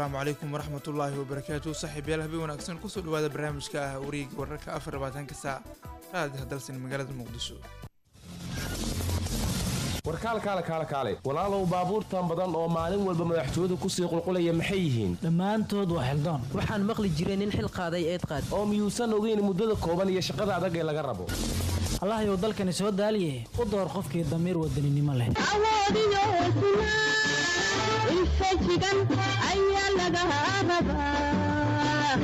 asalaamu calaykum waraxmatullaahi wabarakaatu saaxiibayaal habeen wanaagsan kusoo dhawaada barnaamijka ah wareega wararka afar labaatanka saac raadiha dalsan magaalada muqdisho warkaal kaale kaale kaale walaalow baabuurtan badan oo maalin walba madaxtooyadu kusii qulqulaya maxay yihiin dhammaantood waa xildoon waxaan maqli jiray nin xil qaaday eed qaad oo miyuusan ogeyn muddada kooban iyo shaqada adag ee laga rabo allahayow dalkani soo daaliye u door qofkii damiir wadaninimo leh awoodiyo hesnaa infajigan ayaa laga rabaa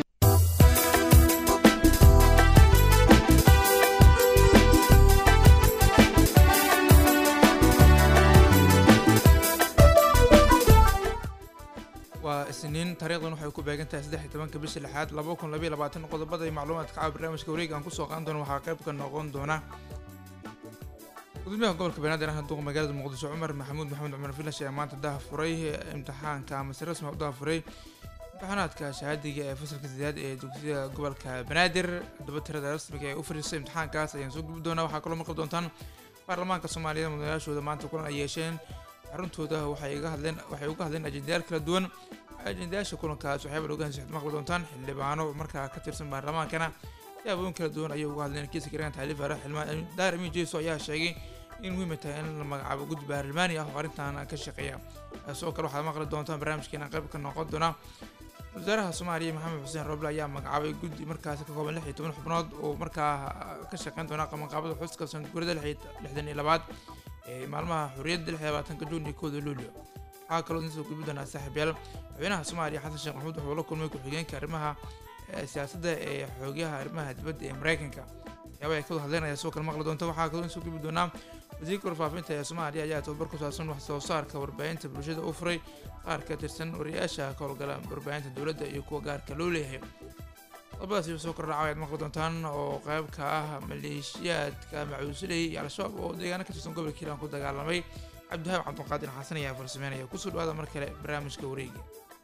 waa isniin taariikhdan waxay ku beegan tahay saddex iyo tobanka bisha lixaad laba kun labaiyo labaatan qodobada iyo macluumaadka caawa barnaamijka wareega aan kusoo qaadan doono waxaa qayb ka noqon doona gudoomiyaha gobolka banaadir ah duqa magaalada muqdisho cumar maxamuud maxamed cumar filash ayaa maanta daha furay imtixaanka amase rasmi u daha furay imtixaanaadka shahaadiga ee fasalka sideed ee dugsiyada gobolka banaadir haddaba tirada rasmiga ee u fariisay imtixaankaas ayaan soo gubi doonaa waxaa kaloo maqli doontaan baarlamaanka soomaaliyeed mudanayaashooda maanta kulan ay yeesheen xaruntooda waxay iga hadleen waxay uga hadleen ajendayaal kala duwan ajendayaasha kulankaas waxyaaba looga hansi maqli doontaan xildhibaano markaa ka tirsan baarlamaankana siyaabooyin kala duwan ayay uga hadleen kiiska garaan taaliif ara xildhibaan daar amin jeeso ayaa sheegay in muhiima tahay in la magacaabo guddi baarlamaani ah oo arrintan ka shaqeeya sidoo kale waxaad maqli doontaan barnaamijkeena qayb ka noqon doona wasaaraha soomaaliya maxamed xuseen roble ayaa magacaabay guddi markaasi ka kooban lix iyo toban xubnood oo markaa ka shaqeyn doona qabanqaabada xuska sanadguurada lixdan iyo labaad ee maalmaha xurriyadda lix iyo labaatanka juun iyo kooda luulyo waxaa kaloo idin soo gudbi doonaa saaxiibyaal madaxweynaha soomaaliya xasan sheekh maxamuud wuxuu la kulmay ku-xigeenka arrimaha siyaasadda ee xoogyaha arrimaha dibadda ee mareykanka waxyaaba ay ka wada hadleynaya sidoo kale maqli doonta waxaa kaloo in soo gudbi doonaa wasiirka warfaafinta ee soomaaliya ayaa tababar ku saabsan wax soo saarka warbaahinta bulshada u furay qaar ka tirsan wariyaasha ka howlgala warbaahinta dowladda iyo kuwa gaarka loo leeyahay qodobadaasi soo kordhaca ayaad maqli doontaan oo qayb ka ah maleeshiyaadka macuusuley iyo al-shabaab oo deegaano ka tirsan gobolka hiiraan ku dagaalamay cabdihaab cabdiqaadir xasan ayaa farsameynaya kusoo dhawaada mar kale barnaamijka wareega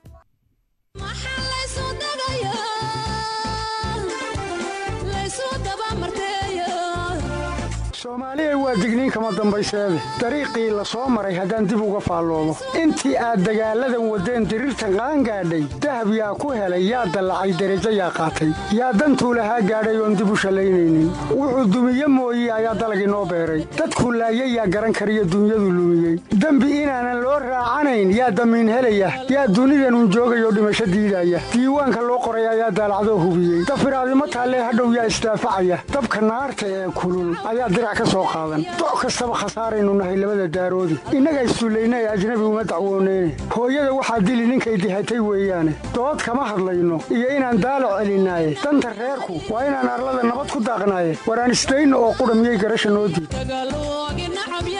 soomaaliya waa digniin kama dambayseede dariiqii la soo maray haddaan dib uga faalloodo intii aad dagaalladan waddeen diriirtan qaangaadhay dahab yaa ku helay yaa dallacay derajo yaa qaatay yaa dantuu lahaa gaadhay oon dib u shallaynaynin wuxuu dumiye mooye ayaa dalag inoo beeray dadkuu laayay yaa garan kariyo dunyadu lumiyey dembi inaanan loo raacanayn yaa damiin helaya yaa dunidanun joogayoo dhimasho diidaya diiwaanka loo qoray ayaa daalacdoo hubiyey dafiraadimo taallee hadhow yaa isdaafacaya dabka naarta ee kulul ayaa doc kastaba khasaaraynu nahay labada daaroodi innaga isduullaynay ajnabi uma dacwooneyne hooyada waxaa dili ninkay dihatay weeyaane dood kama hadlayno iyo inaan daalo celinaaye danta reerku waa inaan arlada nabad ku daaqnaaye waraan isdayno oo qudha miyay garasha noo diid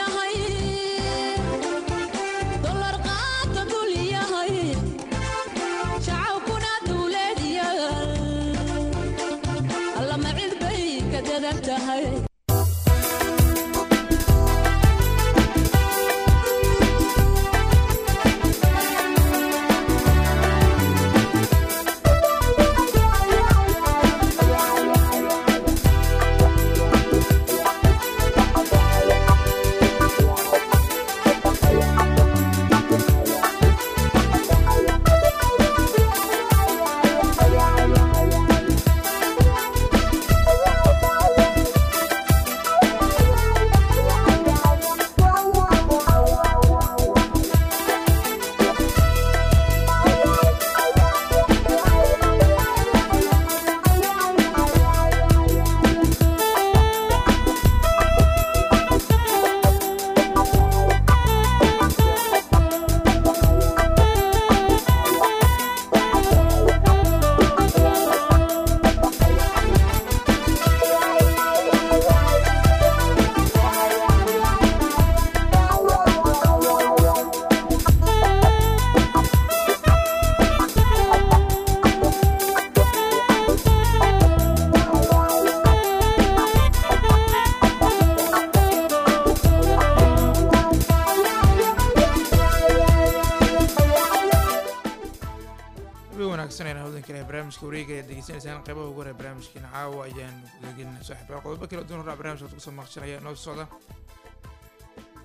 barnaamijka wareega ayaad degeysanaysaan qaybaha ugu hore barnaamijkeena caawa ayaan gudagelinaa saaxiibaa qodobo kala duwan horaa barnamijka ad kusoo maqshanaya noo socda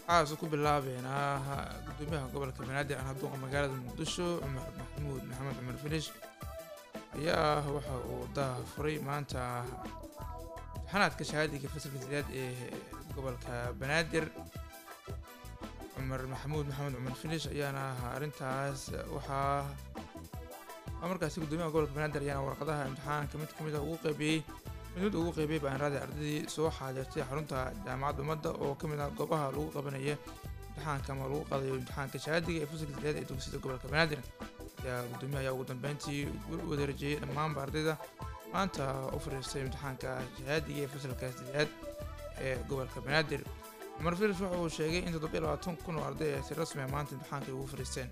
waxaase ku bilaabeynaa gudoomiyaha gobolka banaadir aan haduuqa magaalada muqdisho cumar maxamuud maxamed cumar finish ayaa waxa uu daha furay maanta imtixaanaadka shahaadiga fasalka sideed ee gobolka banaadir cumar maxamuud maxamed cumar finish ayaana arrintaas waxaa waa markaasi gudoomiyaha gobolka banaadir ayaana warqadaha imtixaanka mid ka mid a ugu qaybiyey mid mid ugu qaybiyey baanraadii ardaydii soo xaadirtay xarunta jaamacadda ummadda oo ka mid ah goobaha lagu qabanaya imtixaanka ama lagu qaadayo imtixaanka shahaadiga ee fasalka sideed ee dugsiyada gobolka banaadir ayaa gudoomiyaha ayaa ugu dambeyntii u wadarejeeyey dhammaanba ardayda maanta u fariistay imtixaanka shahaadiga ee fasalka sideed ee gobolka banaadir cumar filis waxa uu sheegay in toddoba iyo labaatan kun oo arday ay si rasmi ah maanta imtixaanka ay ugu fariisteen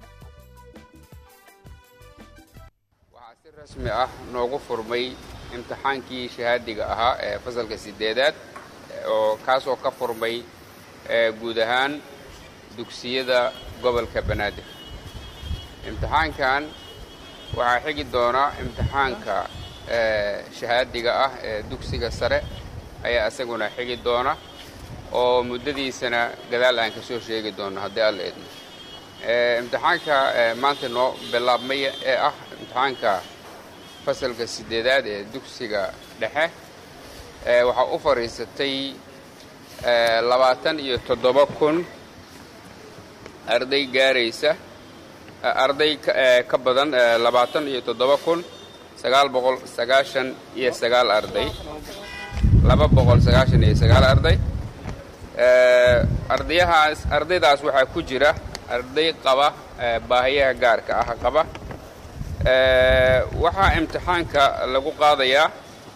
waxaa si rasmi ah noogu furmay imtixaankii shahaadiga ahaa ee fasalka sideedaad oo kaasoo ka furmay guud ahaan dugsiyada gobolka banaadir imtixaankan waxaa xigi doona imtixaanka shahaadiga ah ee dugsiga sare ayaa isaguna xigi doona oo muddadiisana gadaal aan ka soo sheegi doono haddii alla idmo imtixaanka maanta noo bilaabmay ee ah imtixaanka fasalka sideedaad ee dugsiga dhexe waxaa u fadhiisatay labaatan iyo toddoba kun arday gaaraysa arday ka badan labaatan iyo toddoba kun sagaal boqol sagaashan iyo sagaal arday laba boqol sagaashan iyo sagaal arday ardayahaas ardaydaas waxaa ku jira arday qaba baahiyaha gaarka ah qaba waxaa imtixaanka lagu qaadayaa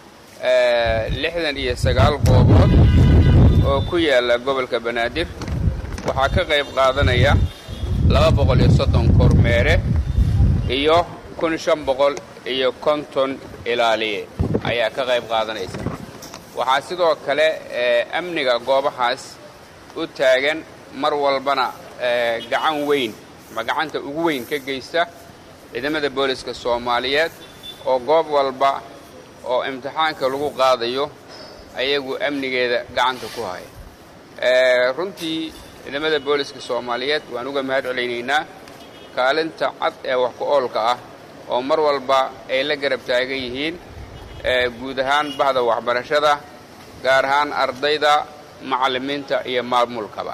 lixdan iyo sagaal goobood oo ku yaala gobolka banaadir waxaa ka qayb qaadanaya laba boqol iyo soddon kormeere iyo kun shan boqol iyo konton ilaaliye ayaa ka qayb qaadanaysa waxaa sidoo kale amniga goobahaas u taagan mar walbana gacan weyn ama gacanta ugu weyn ka geysta ciidamada booliska soomaaliyeed oo goob walba oo imtixaanka lagu qaadayo ayagu amnigeeda gacanta ku haya runtii ciidamada booliska soomaaliyeed waan uga mahad celaynaynaa kaalinta cad ee wax ku oolka ah oo mar walba ay la garab taagan yihiin guud ahaan bahda waxbarashada gaar ahaan ardayda macallimiinta iyo maamulkaba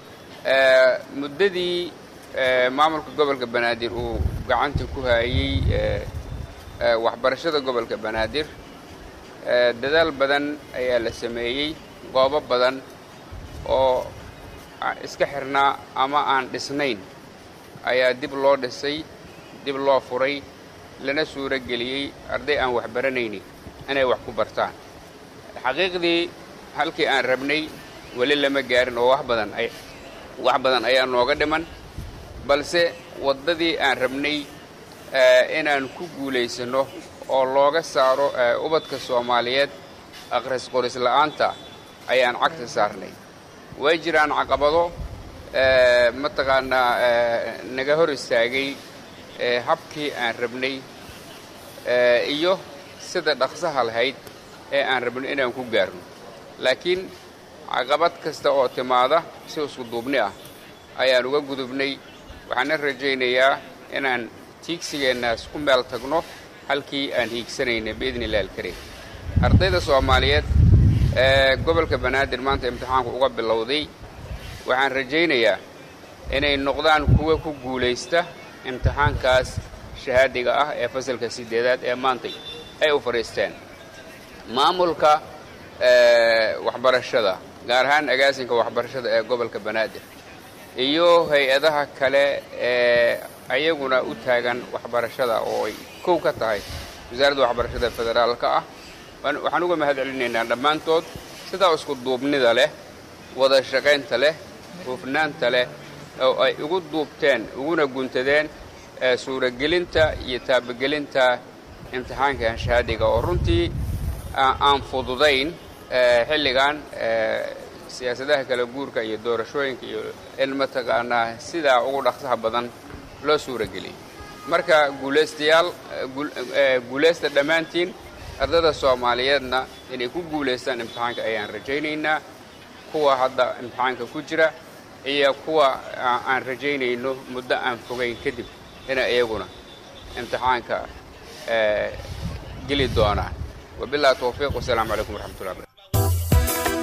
muddadii maamulka gobolka banaadir uu gacanta ku hayey waxbarashada gobolka banaadir dadaal badan ayaa la sameeyey goobo badan oo iska xirnaa ama aan dhisnayn ayaa dib loo dhisay dib loo furay lana suuro geliyey arday aan wax baranaynin inay wax ku bartaan xaqiiqdii halkii aan rabnay weli lama gaarin oo wax badan ay wax badan ayaa nooga dhiman balse waddadii aan rabnay inaan ku guulaysanno oo looga saaro ubadka soomaaliyeed akhris qoris la'aanta ayaan cagta saarnay way jiraan caqabado mataqaanaa naga hor istaagay habkii aan rabnay iyo sida dhaqsaha lahayd ee aan rabno inaan ku gaarno laakiin caqabad kasta oo timaada si isku duubni ah ayaan uga gudubnay waxaana rajaynayaa inaan tiigsigeennaas ku meel tagno halkii aan hiigsanayna biidni illahi alkariim ardayda soomaaliyeed ee gobolka banaadir maanta imtixaanku uga bilowday waxaan rajaynayaa inay noqdaan kuwa ku guulaysta imtixaankaas shahaadiga ah ee fasalka sideedaad ee maantay ay u fadhiisteen maamulka waxbarashada gaar ahaan agaasinka waxbarashada ee gobolka banaadir iyo hay-adaha kale ee ayaguna u taagan waxbarashada oo ay kow ka tahay wasaaradda waxbarashada federaalka ah waxaan uga mahad celinaynaa dhammaantood sidaa isku duubnida leh wada shaqaynta leh hufnaanta leh oo ay ugu duubteen uguna guntadeen suuragelinta iyo taabagelinta imtixaankan shahaadiga oo runtii aan fududayn xilligan siyaasadaha kala guurka iyo doorashooyinka iyo in mataqaanaa sidaa ugu dhaqsaha badan loo suurageliyay marka guulaystayaal guulaysta dhammaantiin ardada soomaaliyeedna inay ku guulaystaan imtixaanka ayaan rajaynaynaa kuwa hadda imtixaanka ku jira iyo kuwa aan rajaynayno muddo aan fogayn kadib inay iyaguna imtixaanka geli doonaan wabillahi towfiiq wasalaamu calaykum waraxmatullahi barakatu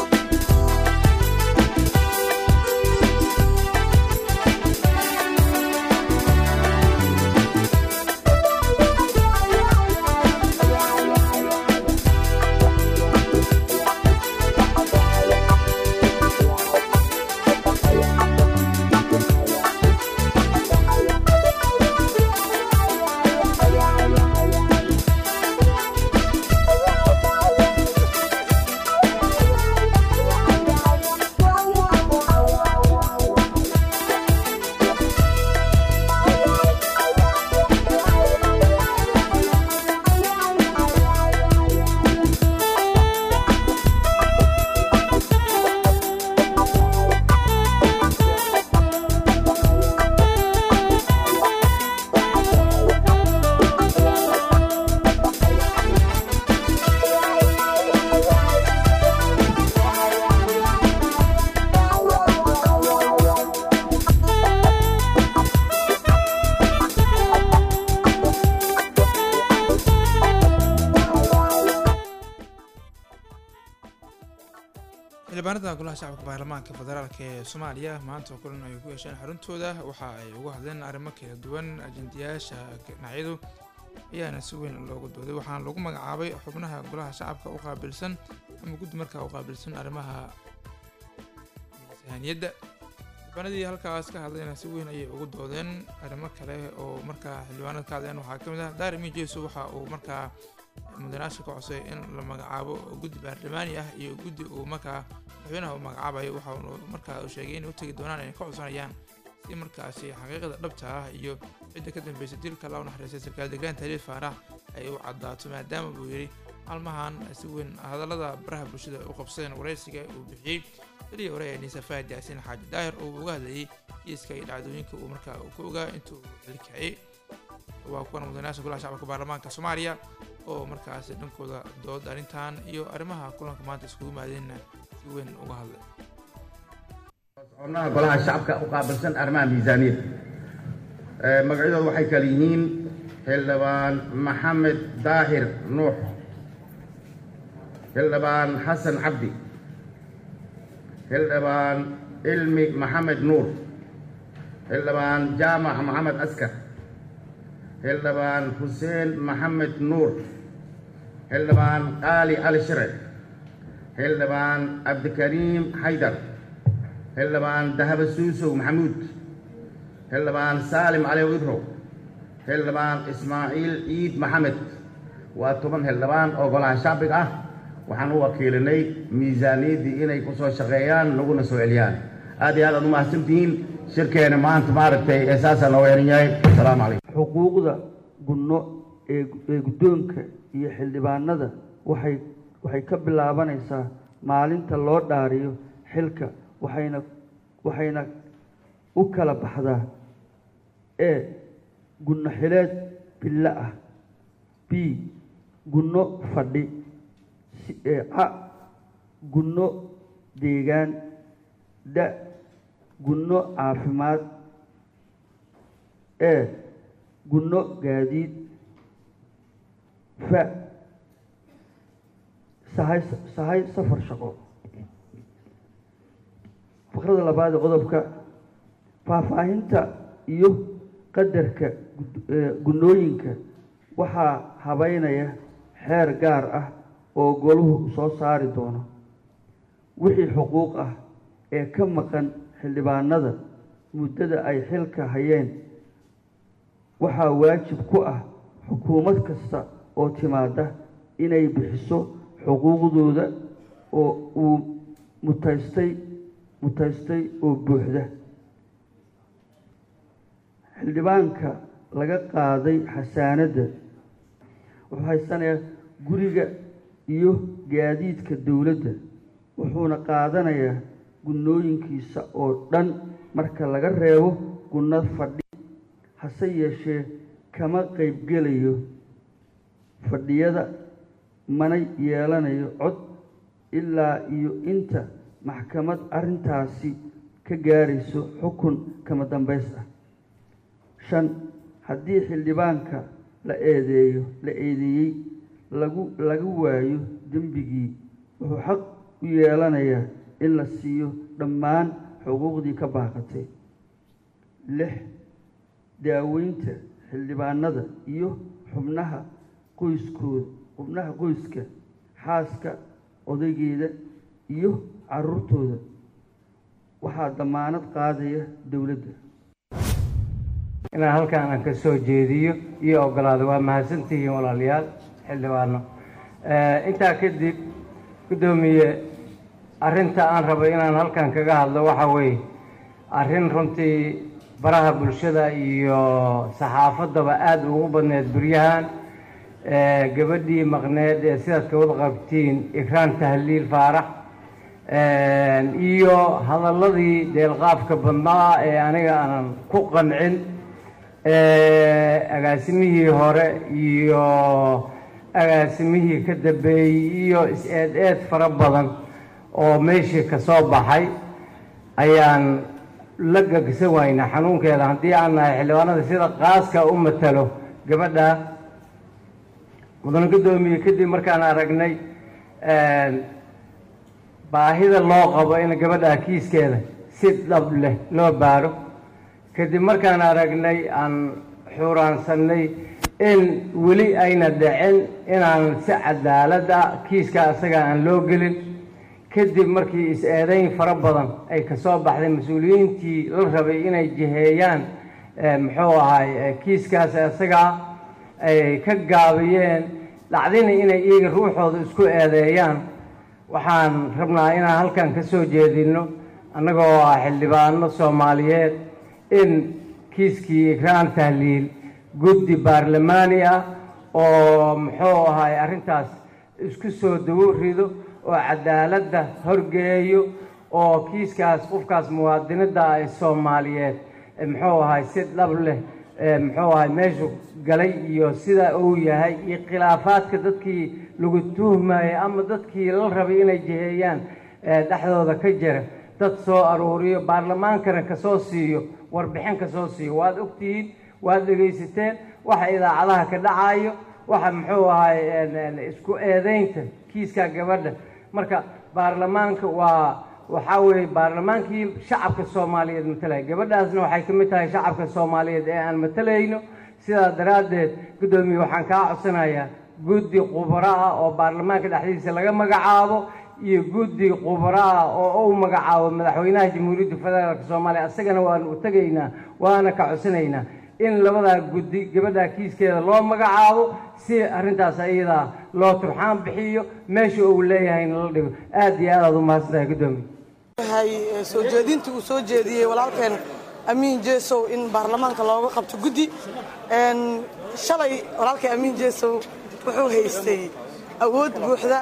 xildhibaanada golaha shacabka baarlamaanka federaalk ee soomaaliya maanta kulan ay ku yeesheen xaruntooda waxa ay uga hadleen arrimo kala duwan ajendayaasha dhinacyadu ayaana si weyn loogu dooday waxaana lagu magacaabay xubnaha golaha shacabka u qaabilsan ama guddi markaa u qaabilsan arrimaha miisaaniyadda xildhibaanadii halkaas ka hadlayna si weyn ayay ugu doodeen arrimo kale oo markaa xildhibaanada ka hadleen waxaa ka mid ah daarimi jeeso waxa uu markaa mudanaasha ka codsaday in la magacaabo guddi baarlamaani ah iyo guddi uu markaa madaxweynaha uu magacaabayo waxa uu markaa uu sheegay inay u tegi doonaan inay ka codsanayaan si markaasi xaqiiqada dhabta ah iyo cidda ka dambeysay dilka loo naxariistay sarkaal degaan taliil faarax ay u caddaato maadaama buu yidhi maalmahan si weyn hadallada baraha bulshada u qabsadeen waraysiga uu bixiyey xilii hore ee niisa faahid yaasiin xaaji daahir oo uu uga hadlayay kiiska iyo dhacdooyinka uu markaa uu ka ogaa intuu xilkaciyey waa kuwan mudanayaasha golaha shacabka baarlamaanka soomaaliya oo markaasi dhankooda dood arrintan iyo arrimaha kulanka maanta iskugu yimaadeenna si weyn uga hadlay xubnaha golaha shacabka u qaabilsan arrimaha miisaaniyadda magacyadooda waxay kala yihiin xildhibaan maxamed daahir nuux xildhibaan xasan cabdi xildhibaan ilmi maxamed nuur xildhibaan jaamac maxamed askar xildhibaan xuseen maxamed nuur xildhibaan qaali cali shire xildhibaan cabdikariim xaydar xildhibaan dahaba suusow maxamuud xildhibaan saalim cali idrow xildhibaan ismaaciil ciid maxamed waa toban xildhibaan oo golaha shacbiga ah waxaan u wakiilinay miisaaniyaddii inay ku soo shaqeeyaan naguna soo celiyaan aad iyo aad aad u mahadsantihiin shirkeena maanta maaragtay ee saasaa nooga xihan yahay asalaamu calaykum xuquuqda gunno ee ee guddoonka iyo xildhibaanada waxay waxay ka bilaabanaysaa maalinta loo dhaariyo xilka waxayna waxayna u kala baxdaa e gunno xileed billo ah b gunno fadhi ca gunno deegaan da gunno caafimaad e gunno gaadiid fa sahay sahay safar shaqo faqrada labaad ee qodobka faahfaahinta iyo qadarka gunnooyinka waxaa habeynaya xeer gaar ah oo goluhu soo saari doono wixii xuquuq ah ee ka maqan xildhibaanada muddada ay xilka hayeen waxaa waajib ku ah xukuumad kasta oo timaada inay bixiso xuquuqdooda oo uu mutaystay mutaystay oo buuxda xildhibaanka laga qaaday xasaanadda wuxuu haysanayaa guriga iyo gaadiidka dowladda wuxuuna qaadanayaa gunnooyinkiisa oo dhan marka laga reebo gunno fadhi hase yeeshee kama qaybgelayo fadhiyada mana yeelanayo cod ilaa iyo inta maxkamad arrintaasi ka gaarayso xukun kama dambays ah shan haddii xildhibaanka la eedeeyo la eedeeyey lagu laga waayo dembigii wuxuu xaq u yeelanayaa in la siiyo dhammaan xuquuqdii ka baaqatay lix daaweynta xildhibaanada iyo xubnaha qoyskooda xubnaha qoyska xaaska odaygeeda iyo caruurtooda waxaa damaanad qaadaya dowladda inaan halkaan aan ka soo jeediyo iyo ogolaado waa mahadsantihiin walaalayaal xildhibaano intaa kadib guddoomiye arrinta aan rabo inaan halkan kaga hadlo waxa weeye arrin runtii baraha bulshada iyo saxaafaddaba aada ugu badneed beryahan gabadhii maqneed ee sidaad ka wada qabtiin ikraan tahliil faarax iyo hadalladii deelqaafka badnaa ee aniga aanan ku qancin agaasimihii hore iyo agaasimihii ka dambeeyey iyo is-eed eed fara badan oo meeshii ka soo baxay ayaan la gagsan waynaa xanuunkeeda haddii aan nahay xildhibaanada sida qaaska u matalo gabadha mudane guddoomiye kadib markaan aragnay baahida loo qabo in gabadha kiiskeeda si dhab leh loo baaro kadib markaan aragnay aan xuuraansanay in weli ayna dhicin inaan si cadaalad ah kiiska asaga aan loo gelin kadib markii is-eedayn fara badan ay ka soo baxday mas-uuliyiintii la rabay inay jiheeyaan muxuu ahay kiiskaas isagaa ay ka gaabiyeen dhacdina inay iyaga ruuxooda isku eedeeyaan waxaan rabnaa inaan halkan ka soo jeedino annagoo ah xildhibaano soomaaliyeed in kiiskii ikraan tahliil guddi baarlamaani ah oo muxuu ahay arrintaas isku soo dawo rido oo cadaaladda horgeeyo oo kiiskaas qofkaas muwaadinada ah ee soomaaliyeed muxuu ahay si dhab leh muxuu ahay meeshu galay iyo sida uu yahay iyo khilaafaadka dadkii lagu tuhmayay ama dadkii la rabay inay jiheeyaan dhexdooda ka jira dad soo aruuriyo baarlamaankana kasoo siiyo warbixin kasoo siiyo waad ogtihiin waad dhegaysateen waxa idaacadaha ka dhacayo waxa muxuu ahay isku eedeynta kiiska gabadha marka baarlamaanka waa waxaa weeye baarlamaankii shacabka soomaaliyeed matalaya gabadhaasna waxay ka mid tahay shacabka soomaaliyeed ee aan matalayno sidaa daraaddeed guddoomiye waxaan kaa codsanayaa guddi khubaro ah oo baarlamaanka dhexdiisa laga magacaabo iyo guddi khubaro ah oo uu magacaabo madaxweynaha jamhuuriyadda federaalk soomaaliya isagana waanu u tegaynaa waana ka codsanaynaa in labadaa guddi gabadha kiiskeeda loo magacaabo si arrintaas ayadaa loo turxaan bixiyo meesha uu leeyahayna la dhigo aad iyo aad aad u mahadsantahay guddoomiye waxay soo jeedintii uu soo jeediyey walaalkeen amiin jesow in baarlamaanka looga qabto guddi shalay walaalkeen amiin jesow wuxuu haystay awood buuxda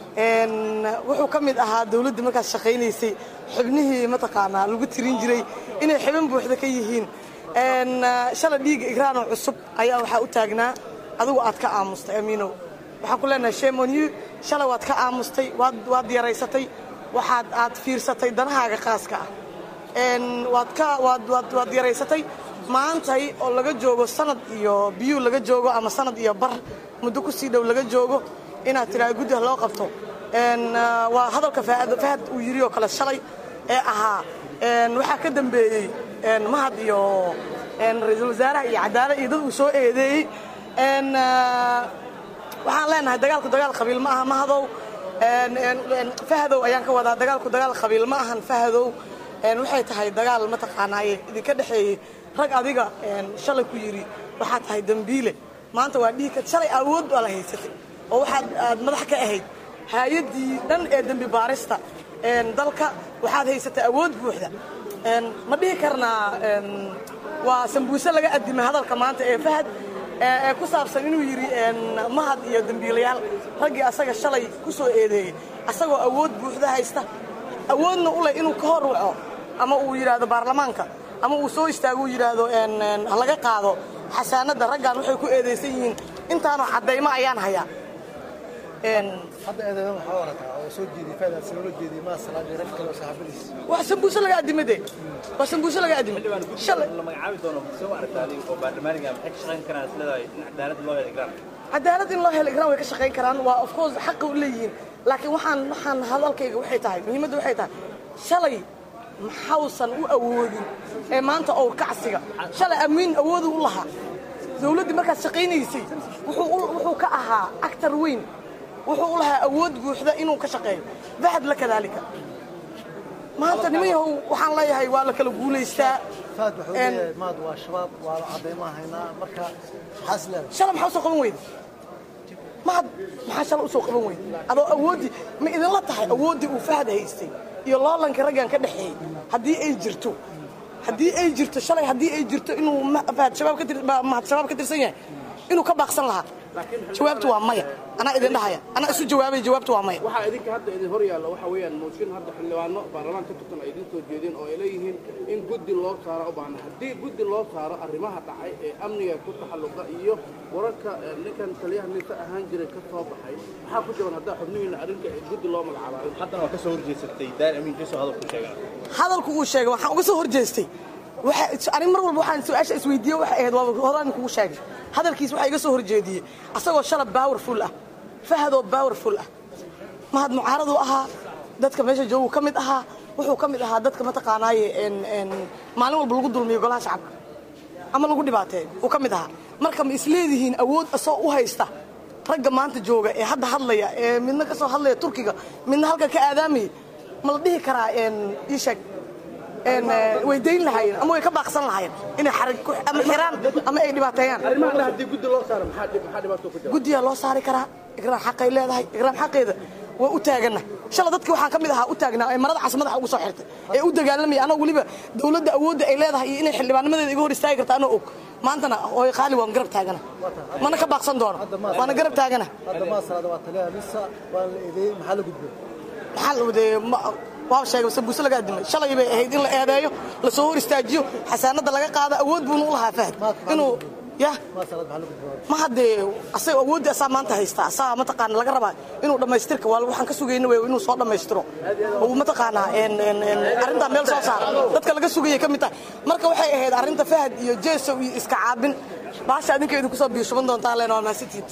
wuxuu ka mid ahaa dowladdii markaas shaqaynaysay xubnihii mataqaanaa lagu tirin jiray inay xibin buuxda ka yihiin shalay dhiigga igraanoo cusub ayaa waxaa u taagnaa adigu aad ka aamustay amiinow waxaan ku leenahay shemon you shalay waad ka aamustay waad yaraysatay waxaad aad fiirsatay danahaaga khaaska ah waad ka waad waad waad yaraysatay maantay oo laga joogo sanad iyo biyuu laga joogo ama sanad iyo bar muddo ku sii dhow laga joogo inaad tidhaha guddiha loo qabto waa hadalka fahad uu yidhi oo kale shalay ee ahaa waxaa ka dambeeyey mahad iyo ra-iisul wasaaraha iyo cadaalad iyo dad uu soo eedeeyey waxaan leenahay dagaalku dagaal qabiil ma aha mahadow fahadow ayaan ka wadaa dagaalku dagaal qabiil ma ahan fahadow waxay tahay dagaal mataqaanaaye idinka dhexeeyey rag adiga shalay ku yidhi waxaad tahay dembiile maanta waa dhiigka shalay awood baa la haysatay oo waxaad aad madax ka ahayd hay-addii dhan ee dembi baarista dalka waxaad haysatay awood buuxda ma dhihi karnaa waa sambuuse laga addimay hadalka maanta ee fahad ee ku saabsan inuu yidhi mahad iyo dembiilayaal raggii asaga shalay ku soo eedeeyey asagoo awood buuxda haysta awoodna u leh inuu ka hor waco ama uu yidhaahdo baarlamaanka ama uu soo istaago uu yidhaahdo ha laga qaado xasaanadda raggan waxay ku eedaysan yihiin intaanoo caddaymo ayaan hayaa hadda eedeedan waxaa warataa oo soo jeediyey faydaad si loola jeediyey maa salaadii rag kale oo saxaabadiis waa sambuuse laga adimay de waa sambuuse laga adimay shalay la magacaabi doono soo aragtaa adiga oo baarlamaaniga maxay ka shaqayn karaan isleedahay in cadaalad loo heli karaan cadaalad in loo helo igraan way ka shaqayn karaan waa of course xaqi u leeyihiin laakiin waxaan waxaan hadalkayga waxay tahay muhiimadda waxay tahay shalay maxausan u awoodin ee maanta owr kacsiga shalay amiin awoodu u lahaa dawladdii markaas shaqaynaysay wuxuu u- wuxuu ka ahaa actar weyn wuxuu u lahaa awood buuxda inuu ka shaqeeyo dahab la kadaalika maanta niman yahow waxaan leeyahay waa la kala guulaystaa faad wuxuu Een, leeyahay maad waa shabaab waa cadaymaa haynaa marka maxaas leedahay shalay maxaa usoo qaban weyda mahad maxaa shalay usoo qaban weyda adoo awooddii ma idinla tahay awooddii uu fahad haystay iyo loolanka raggan ka dhexeeyey haddii ay jirto haddii ay jirto shalay haddii ay jirto inuu ma- fahad shabaab ka tir- ma- mahad shabaab ka tirsan yahay inuu ka baaqsan lahaa jawaabtu waa maya anaa idin dhahaya anaa isu jawaabay jawaabtu waa maya waxaa idinka hadda idin hor yaalla waxa weeyaan mooshin hadda xildhibaano baarlamaan ka tirsan ay idin soo jeedeen oo ay leeyihiin in guddi loo saaro u baahna haddii guddi loo saaro arrimaha dhacay ee amniga ku taxalluqa iyo wararka eh, ninkan taliyaha nisa ahaan jiray ka soo baxay maxaa ku jaban haddaa xubnihiina arrinka ee guddi loo magacaabaayo haddana waa ka soo horjeesatay daar amiin jeso hadalku sheegaa hadalku uu sheegay waxaan uga soo horjeestay waxa ani mar walba waxaan su-aasha isweydiiye waxay ahayd waa horaan kugu sheegay hadalkiis waxaa iga soo horjeediyey asagoo shalab powerful ah fahadoo powerful ah mahad mucaaraduu ahaa dadka meesha jooguu ka mid ahaa wuxuu ka mid ahaa dadka mataqaanaaye en- en maalin walba lagu dulmiyo golaha shacabka ama lagu dhibaateeyo uu ka mid ahaa marka ma isleedihiin awood asoo u haysta ragga maanta jooga ee hadda hadlaya ee midna ka soo hadlaya turkiga midna halka ka aadaamaya ma la dhihi karaa en ii sheeg en eh, way dayn lahaayeen ama way ka baaqsan lahaayeen inay xarag ku ama xiraan ama ay dhibaateeyaan arrimaha kale haddii guddi loo saaro maxaa dhib- maxaa dhibaato ku jira guddiyaa loo saari karaa igraan xaqay leedahay igraan xaqeeda waa u taagana shala dadkii waxaan ka mid ahaa u taagnaa ee marada cas madaxa ugu soo xirtay ee u dagaalamaya anoo weliba dawladda awoodda ay leedahay iyo inay xildhibaannimadeeda iga hor istaagi karta anoo og maantana hooy qaali waan garab taagana mana ka baaqsan doono waana garab taagana hadda maa salaada waa taliyaha nisa waa la eedeeyey maxaa la gudbay maxaa la wadee waa sheegay sambuuse laga adimay shalay bay ahayd in la eedeeyo lasoo hor istaajiyo xasaanada laga qaado awood buuna u lahaa fahad inuu ya maa salaad maxaa la gudbay ma haddee asaga awoodda asaa maanta haysta asaa mataqaana laga rabaa inuu dhammaystirka waa waxaan ka sugayna wey inuu soo dhammaystiro uu mataqaanaa en- en- en arrintaa meel soo saara dadka laga sugayay ka mid tahay marka waxay ahayd arrinta fahad iyo jeesow iyo iska caabin baasha adinka idinku soo biishuban doontaa leen waa mahadsantihiin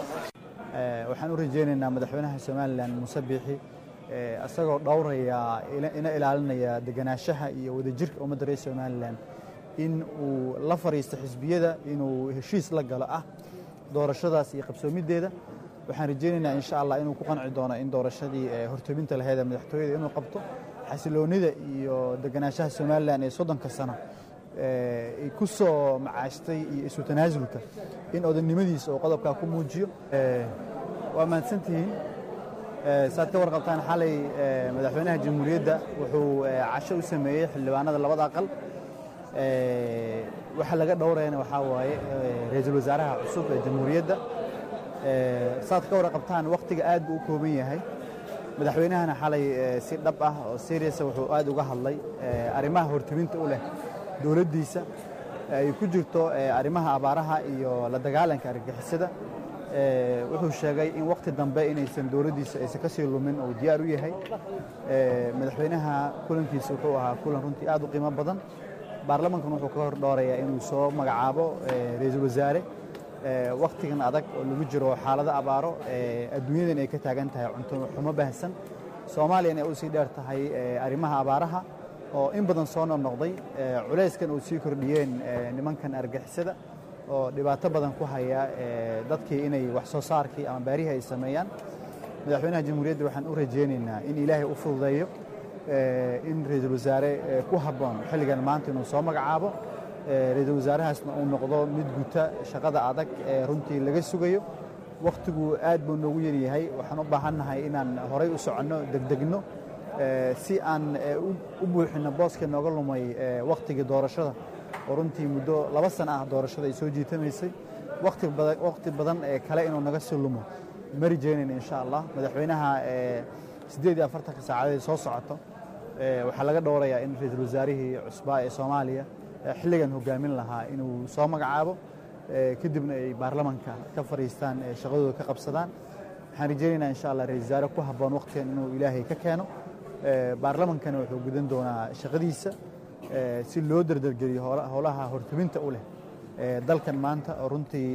Eh, waxaan u rajaynaynaa madaxweynaha somalilan muuse biixi eh, isagoo dhowraya ila- ina ilaalinaya deganaanshaha iyo wadajirka ummadda reer somalilan in uu la fariisto xisbiyada inuu heshiis la galo ah doorashadaas iyo qabsoomideeda waxaan rajaynaynaa insha allah inuu ku qanci doono in doorashadii eh, hortobinta laheyd ee madaxtooyada inuu qabto xasiloonida iyo deganaanshaha somalilan ee soddonka sano eh, ay ku soo macaashtay iyo isu tanaasulka in odannimadiisa oo qodobkaa ku muujiyo Eh, waa mahadsantihiin Eh, saad ka warqabtaan xalay eh, madaxweynaha jamhuuriyadda wuxuu eh, casho u sameeyey xildhibaanada labada aqal Eh, waxa laga dhowrayana waxaa waaye eh, ra'iisul wasaaraha cusub ee jamhuuriyadda Eh, saad ka warqabtaan wakhtiga aad buu u kooban yahay madaxweynahana xalay eh, si dhab ah oo seriasa wuxuu aad uga hadlay eh, arrimaha hortebinta u leh dowladdiisa ay ku jirto eh, arrimaha abaaraha iyo la dagaalanka argagixisada Eh, wuxuu sheegay in wakhti dambe inaysan dowladdiisa aysan ka sii lumin oo diyaar u yahay Eh, madaxweynaha kulankiisa wuxuu ahaa kulan runtii aad u qiimo badan baarlamankuna wuxuu ka hor dhoorayaa inuu soo magacaabo eh, ra'iisul wasaare Eh, wakhtigan adag oo lagu jiro xaalado abaaro eh, adduunyadan ay ka taagan tahay cunto xumo baahsan soomaaliyana ay u sii dheer tahay eh, arrimaha abaaraha oo in badan soo noqnoqday eh, culayskan uu sii kordhiyeen eh, nimankan argixisada oo dhibaato badan ku haya eh, dadkii inay wax soo saarkii ama baarihii ay sameeyaan madaxweynaha jamhuuriyadda waxaan u rajaynaynaa in ilaahay u fududeeyo eh, in ra'iisul wasaare eh, ku habboon xilligan maanta inuu soo magacaabo eh, ra'iisul wasaarahaasna uu noqdo mid guta shaqada adag ee runtii laga sugayo wakhtigu aad buu noogu yaryahay waxaan u baahannahay inaan horay u soconno degdegno eh, si aan eh, u- u buuxinno booska nooga lumay eh, wakhtigii doorashada oo runtii muddo laba sano ah doorashada ay soo jiitamaysay wakhti badan wakhti badan ee kale inuu naga sii lumo ma rajaynayna insha allah madaxweynaha eh, siddeed iyo afartanka saacadeed soo socoto eh, waxaa laga dhowrayaa in ra'iisul wasaarihii cusbaa ee soomaaliya eh, xilligan hogaamin lahaa inuu soo magacaabo eh, kadibna ay baarlamanka ka fadhiistaan ee shaqadooda ka qabsadaan waxaan rajaynaynaa insha allah ra-isul wasaare ku habboon waqtigan inuu ilaahay ka keeno baarlamankana wuxuu gudan doonaa shaqadiisa si loo dardargeliyo howlaha hortubinta u leh dalkan maanta oo runtii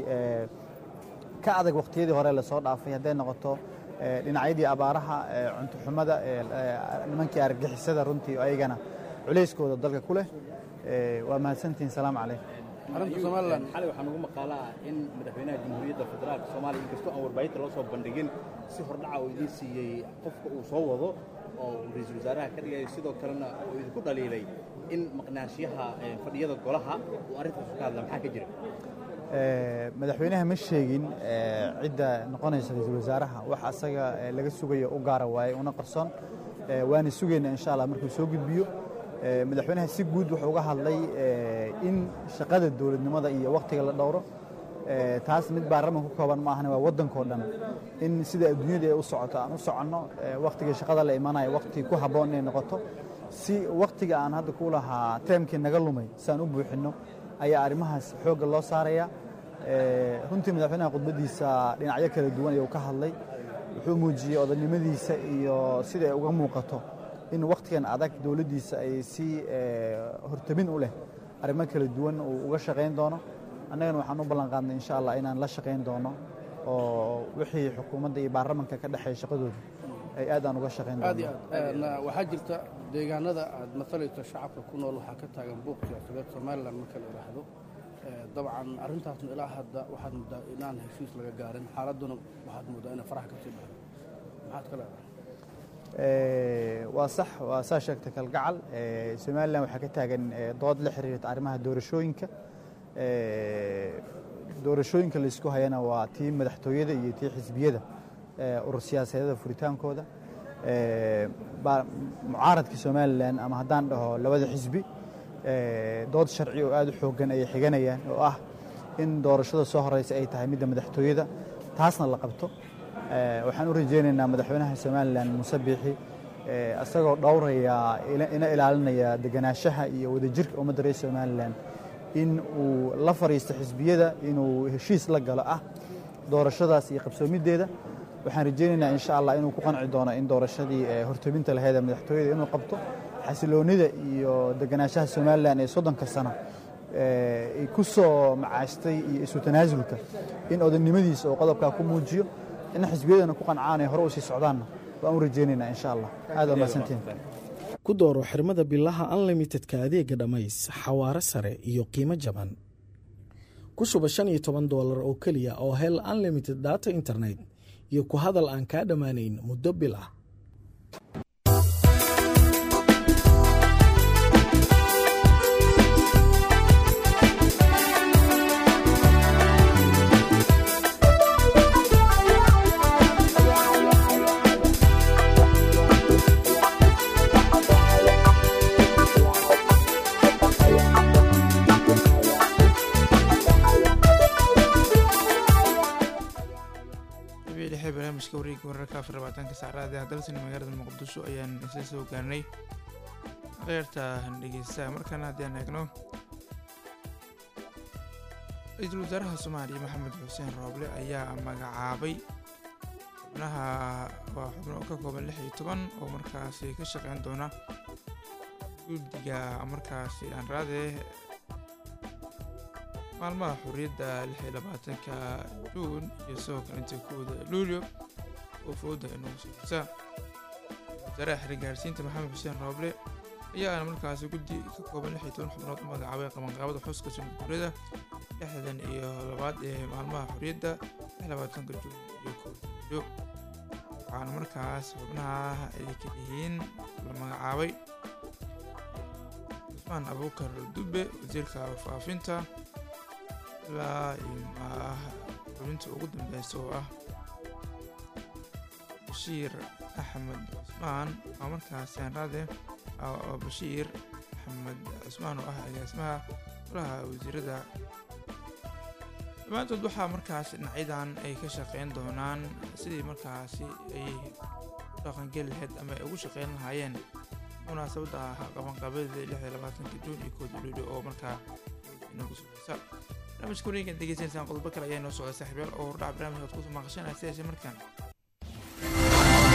ka adag waqtiyadii hore lasoo dhaafay hadday noqoto dhinacyadii abaaraha cunto xumada nimankii argagixisada runtii ayagana culayskooda dalka ku leh waa mahadsantihin salaamu calaykum arrinta somalilan xalay waxaa nagu maqaala ah in madaxweynaha jamhuuriyadda federaalka soomaaliya inkastoo aan warbaahinta loo soo bandhigin si hordhaca uu idiin siiyey qofka uu soo wado oo ra-iisul wasaaraha ka dhigayo sidoo kalena uu idinku dhaliilay in maqnaanshiyaha fadhiyada golaha uu arrintaas ka hadla maxaa ka jira madaxweynaha ma sheegin cidda noqonaysa ra-iisul wasaaraha wax asaga laga sugayo u gaara waaye una qarsoon waana sugaynaa insha allah markuu soo gudbiyo madaxweynaha si guud wuxuu uga hadlay in shaqada dowladnimada iyo wakhtiga la dhowro taas mid baarlaman ku kooban ma ahane waa waddankao dhan in sida adduunyada ay u socoto aan u soconno wakhtiga shaqada la imanayo wakhti ku habboon inay noqoto si wakhtiga aan hadda ku lahaa teemkii naga lumay si aan u buuxinno ayaa arrimahaas xoogga loo saaraya runtii madaxweynaha khudbaddiisa dhinacyo kala duwan ayuu ka hadlay wuxuu muujiyey odaynimadiisa iyo sida ay uga muuqato in wakhtigan adag dowladdiisa ay si hortabin u leh arrimo kala duwan uu uga shaqayn doono annagana waxaan u ballan qaadnay insha allah inaan la shaqayn doono oo wixii xukuumadda iyo baarlamanka ka dhexeeya shaqadooda ay aad aan uga shaqayn aad iyo doono aad waxaa jirta deegaanada aad matalayso shacabka ku nool waxaa ka taagan buuq siyaasadeed somalilan marka la yidhaahdo dabcan arrintaasna ilaa hadda waxaad moodaa inaan heshiis laga gaarin xaaladduna waxaad moodaa inay faraha ka sii baxdo maxaad ka leedahay waa sax waa saa sheegtay kalgacal somalilan waxaa ka taagan dood la xiriirta arrimaha doorashooyinka doorashooyinka laysku hayana waa tii madaxtooyada iyo tii xisbiyada urur siyaasadeeda furitaankooda mucaaradka somalilan ama haddaan dhaho labada xisbi dood sharci oo aad u xooggan ayay xiganayaan oo ah in doorashada soo horeysa ay tahay midda madaxtooyada taasna la qabto waxaan u rajaynaynaa madaxweynaha somalilan muuse biixi isagoo dhowraya ina ilaalinaya deganaanshaha iyo wadajirka ummadda reer somalilan in uu la fariisto xisbiyada inuu heshiis la galo ah doorashadaas iyo qabsoomideeda waxaan rajaynaynaa insha allah inuu ku qanci doono in doorashadii hortobinta laheyd ee madaxtooyada inuu qabto xasiloonida iyo deganaanshaha somalilan ee soddonka sano ay ku soo macaashtay iyo isu tanaasulka in odaynimadiisa oo qodobkaa ku muujiyo in xisbiyadana ku qancaan ay hore u sii socdaanna waan u rajaynaynaa insha allah aad waa mahadsantiin ku dooro xirmada bilaha unlimitedka adeega dhammays xawaare sare iyo qiimo jaban ku shuba shan iyo toban doolar oo keliya oo hel unlimited data internet iyo ku hadal aan kaa dhammaanayn muddo bil ah dhexe barnaamijka wareegga wararka afar labaatanka saacraad ee hadalsani magaalada muqdisho ayaan isla soo gaarnay kheyrta dhegeystaha markaana haddii aan eegno ra-iisul wasaaraha soomaaliya maxamed xuseen rooble ayaa magacaabay xubnaha waa xubno ka kooban lix iyo toban oo markaasi ka shaqeyn doona guddiga markaasi aan raadee maalmaha xorriyadda lix iyo labaatanka juun iyo sidoo kale inta kooda luulyo oo fooda inuu socota wasaaraha xirigaarsiinta maxamed xuseen rooble ayaana markaasi guddi ka kooban lix iyo toban xubnood u magacaabay qabanqaabada xuska sunguuriyada lixdan iyo labaad ee maalmaha xorriyadda lix labaatanka juun iyo kooda luulyo waxaana markaas xubnaha ay ka yihiin la magacaabay cusmaan abuukar dube wasiirka faafinta ilaa xubinta ugu dambeysa oo ah bashiir axmed cusmaan oo markaas saanraade oo bashiir axmed cusmaan oo ah agaasimaha golaha wasiirada dhammaantood waxaa markaas dhinacyadan ay ka shaqeyn doonaan sidii markaasi ay u dhaqangeli lahayd ama ay ugu shaqeyn lahaayeen munaasabadda qabanqaabada lix iyo labaatanka juun iyo kooda luuli oo markaa inagu sugaysa barnaamijka wareegan degeysanaysaan qodobo kale ayaa inoo socda saaxiibyaal oo hordhac barnaamijka ad ku maqashanaysa heese markaan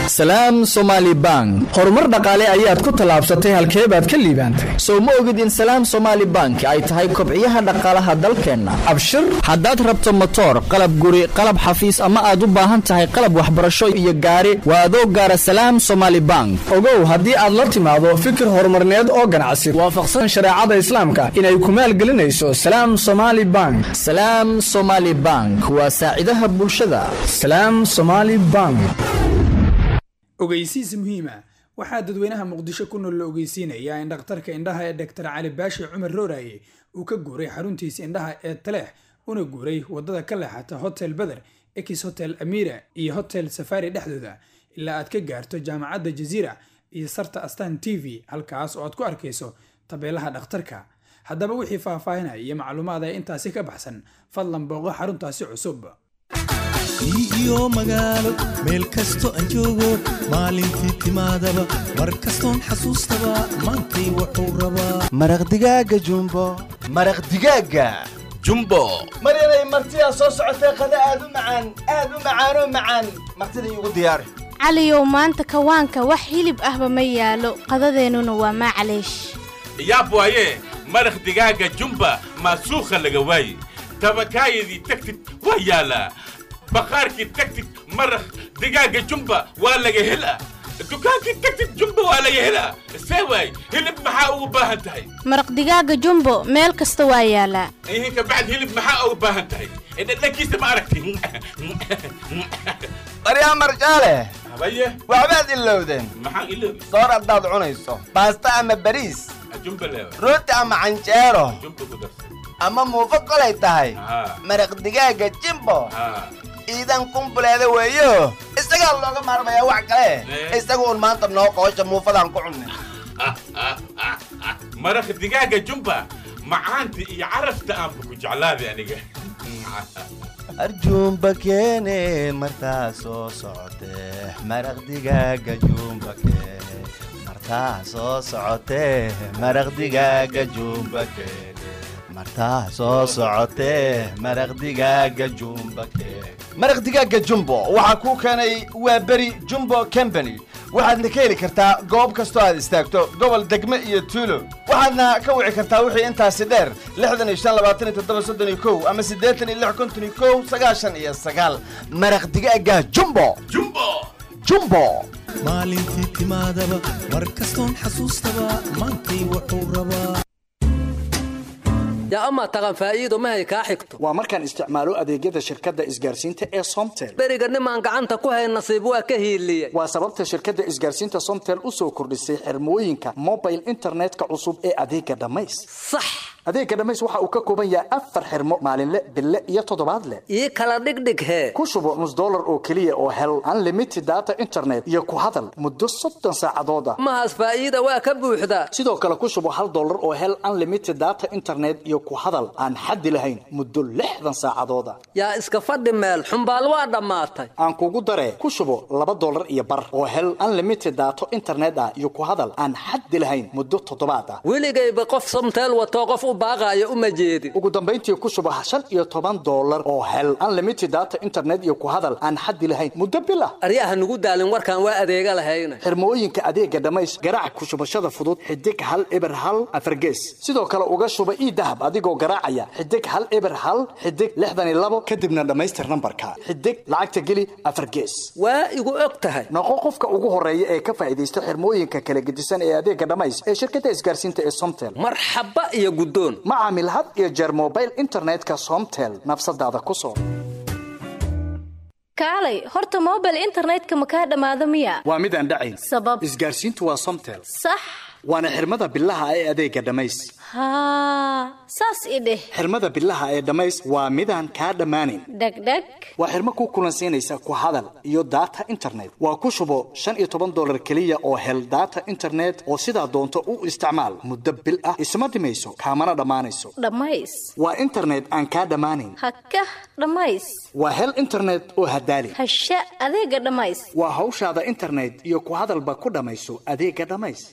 salaam somaali bank horumar dhaqaale ayaad ku tallaabsatay halkee baad ka liibaantay sow ma ogid in salaam somaali bank ay tahay kobciyaha dhaqaalaha dalkeenna abshir haddaad rabto motoor qalab guri qalab xafiis ama aad u baahan tahay qalab waxbarasho iyo gaari waa adoo gaara salaam somaali bank ogow haddii aad la timaado fikir horumarneed oo ganacsi waafaqsan shareecada islaamka inay ku maalgelinayso salaam somaali bank salaam somaali bank waa saacidaha bulshada salaam somaali bank ogeysiis muhiima waxaa dadweynaha muqdisho ku nool la ogeysiinayaa in dhakhtarka indhaha ee dhaktar cali baashi cumar rooraye uu ka guuray xaruntiisa indhaha ee taleex una guuray wadada ka leexata hotel beder ekis hotel amira iyo hotel safari dhexdooda ilaa aad ka gaarto jaamacadda jaziira iyo sarta astan t v halkaas oo aad ku arkayso tabeelaha dhakhtarka haddaba wixii faahfaahinaya iyo macluumaad ee intaasi ka baxsan fadlan booqo xaruntaasi cusub iyo magaalo meel kasto aan joogo maalintii timaadaba mar kastoon xasuustaba maantay wuxuu rabaa maraq digaaga jumbo maraq digaaga jumbo maryanay martidaa soo socotee qada aad u macaan aad u macaanoo macaan martida iigu diyaari caliyow maanta kawaanka wax hilib ahba ma yaalo qadadeennuna waa maclaysh yaab waaye maraq digaaga jumba maasuukha laga waaye tabakaayadii tagtid waa yaalaa baqaarkii tagtid maraq digaaga jumba waa laga helaa dukaankii tagtid jumba waa laga helaa see waay hilib maxaa ugu baahan tahay maraq digaaga jumbo meel kasta waa yaalaa ihin kabacd hilib maxaa ugu baahan tahay dhadhankiisa ma aragti baryaa marjaale habaye waxbaad ilowdeen maxaan iloobi soor haddaad cunayso baasta ama bariis jumba leewa rooti ama canjeero jumba ku darsan ama muufo kolay tahay maraq digaaga jimbo iidan kumbuleeda weeyo isagaa looga maarmayaa wax kale isagu un maanta noo qoosha muufadaan ku cunne maraq digaaga jumba macaanta iyo carafta aanba ku jeclaaday aniga arjuumba keene martaa soo socotee maraq digaaga juumba keene martaa soo socotee maraq digaaga juumba keene martaa soo socotee maraq digaaga jumba keene maraq digaaga jumbo waxaa kuu keenay waa beri jumbo company waxaadna ka heli kartaa goob kastoo aad istaagto gobol degme iyo tuulo waxaadna ka wici kartaa wixii intaasi dheer lixdan iyo shan labaatan iyo toddoba soddon iyo kow ama siddeetan iyo lix konton iyo kow sagaashan iyo sagaal maraq digaaga jumbo jumbo jumbo maalintii timaadaba mar kastoon xasuustaba maantay wuxuu rabaa yaa amaa taqan faa'iido mahay kaa xigto waa markaan isticmaalo adeegyada shirkadda isgaarsiinta ee somtel beriga nimaan gacanta ku hayn nasiib waa ka hiiliye waa sababta shirkadda isgaarsiinta somtel u soo kordhisay xirmooyinka mobile internetka cusub ee adeega dhammays sax adeega dhammays waxa uu ka kooban yahay afar xirmo maalinle bille iyo toddobaadle ii kala dhigdhig hee ku shubo nus dollar oo keliya oo hel unlimited data internet iyo ku hadal muddo soddon saacadood ah mahaas faa'iida waa ka buuxdaa sidoo kale ku shubo hal dollar oo hel unlimited data internet iyo ku hadal aan xaddi lahayn muddo lixdan saacadooda yaa iska fadhi meel xumbaal waa dhammaatay aan kugu daree ku shubo laba dollar iyo bar oo hel unlimited daato internet ah iyo ku hadal aan xaddi lahayn muddo toddobaad ah weligayba qof somteel watoo qof u baaqaayo uma jeedin ugu dambayntii ku shubo shan iyo toban dollar oo hel unlimited data internet iyo ku hadal aan xaddi lahayn muddo bil ah aryaha nugu daalin warkaan waa adeega lahayna xirmooyinka adeega dhammays garaac ku shubashada fudud xidig hal eber hal afargees sidoo kale uga shuba ii dahab adigoo garaacaya xidig hal eber hal xidig lixdan iyo labo kadibna dhammaystir nambarka xidig lacagta geli afar gees waa igu og tahay noqo qofka ugu horeeya ee ka faa'iidaysta xirmooyinka kala gedisan ee adeega dhammays ee shirkadda isgaarsiinta ee somtel marxaba iyo guddoon ma caamil had iyo jeer mobile internetka somtel nafsadaada ku soo kaalay horta mobile internetka ma kaa dhammaado miya waa mid aan dhacayn sabab isgaarsiintu waa somtel sax waana xirmada bilaha ee adeega dhammays haa saas i dheh xirmada bilaha ee dhammays waa midaan kaa dhammaanayn dhegdheg waa xirmo ku kulansiinaysa ku hadal iyo data internet waa ku shubo shan iyo toban dollar keliya oo hel data internet oo sidaa doonto u isticmaal muddo bil ah isma dhimayso kaamana dhammaanayso dhammays waa internet aan kaa dhammaanayn hakah dhammays waa hel internet oo hadaali hasha adeega dhammays waa hawshaada internet iyo ku hadalba ku dhammayso adeega dhammays kab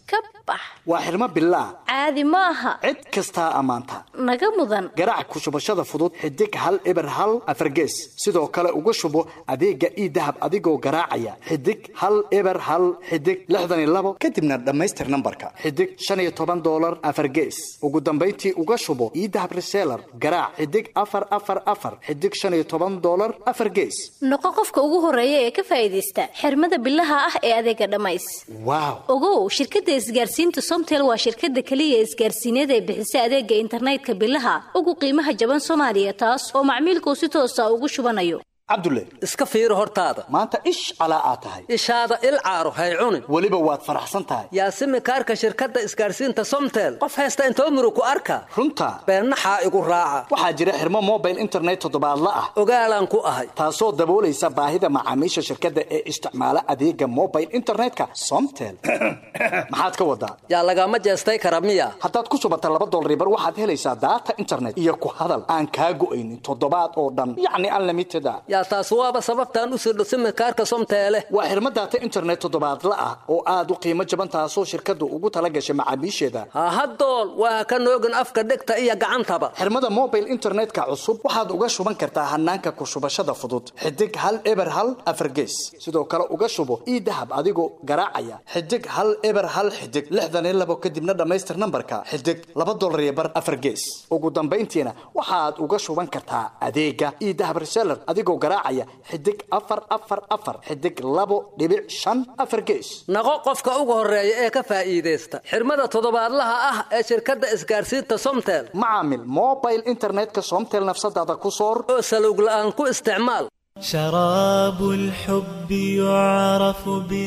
bax waa xirmo bilaah caadi ma aha cid kastaa ammaanta naga mudan garaac ku shubashada fudud xidig hal eber hal afargees sidoo kale uga shubo adeega ii dahab adigoo garaacaya xidig hal eber hal xidig lixdan iyo labo kadibna dhammaystir nambarka xidig shan iyo toban doolar afargees ugu dambayntii uga shubo ii dahab reseller garaac xidig afar afar afar xidig shan iyo toban doolar afar gees noqo qofka ugu horeeya ee ka faa'iidaysta xirmada bilaha ah ee adeega dhammays waaw ogow shirkadda isgaarsiinta somtel waa shirkadda keliya isgaarsiineed ee bixisa adeega internetka bilaha ugu qiimaha jaban soomaaliya taas oo macmiilkuu si toosa ugu shubanayo cabdulle iska fiiri hortaada maanta ish calaa aad tahay ishaada il caaro hay cunin weliba waad faraxsan tahay yaasimi kaarka shirkadda isgaarsiinta somtel qof haysta intoo muru ku arka runta beennaxaa igu raaca waxaa jira xirmo mobile internet toddobaadla ah ogaalaan ku ahay taasoo daboolaysa baahida macaamiisha shirkadda ee isticmaala adeega mobile internetka somtel maxaad ka wadaa yaa lagama jeestay kara miya haddaad ku shubata laba dolaribar waxaad helaysaa daata internet iyo ku hadal aan kaa go'aynin toddobaad oo dhan yacni unlimited a yaa taas waaba sababtaan u sirdho simikaarka somteele waa xirmo daata internet toddobaadla ah oo aad u qiimo jaban taasoo shirkaddu ugu tala gashay macaamiisheeda hahadool waa ka noogin afka dhegta iyo gacantaba xirmada mobile internetka cusub waxaad uga shuban kartaa hanaanka ku shubashada fudud xidig hal eber hal afargees sidoo kale uga shubo ii dahab adigoo garaacaya xidig hal eber hal xidig lixdan iyo labo kadibna dhammaystir nambarka xidig laba dolar iyo bar afargees ugu dambayntiina waxaad uga shuban kartaa adeega ii dahab reseller adigoo garaacaya xidig afar afar afar xidig labo dhibic shan afar gees naqo qofka ugu horeeya ee ka faa'iidaysta xirmada toddobaadlaha ah ee shirkadda isgaarsiinta somtel macaamil mobile internetka somtel nafsadaada ku soor oo salowg la'aan ku isticmaal شراب الحب يعرف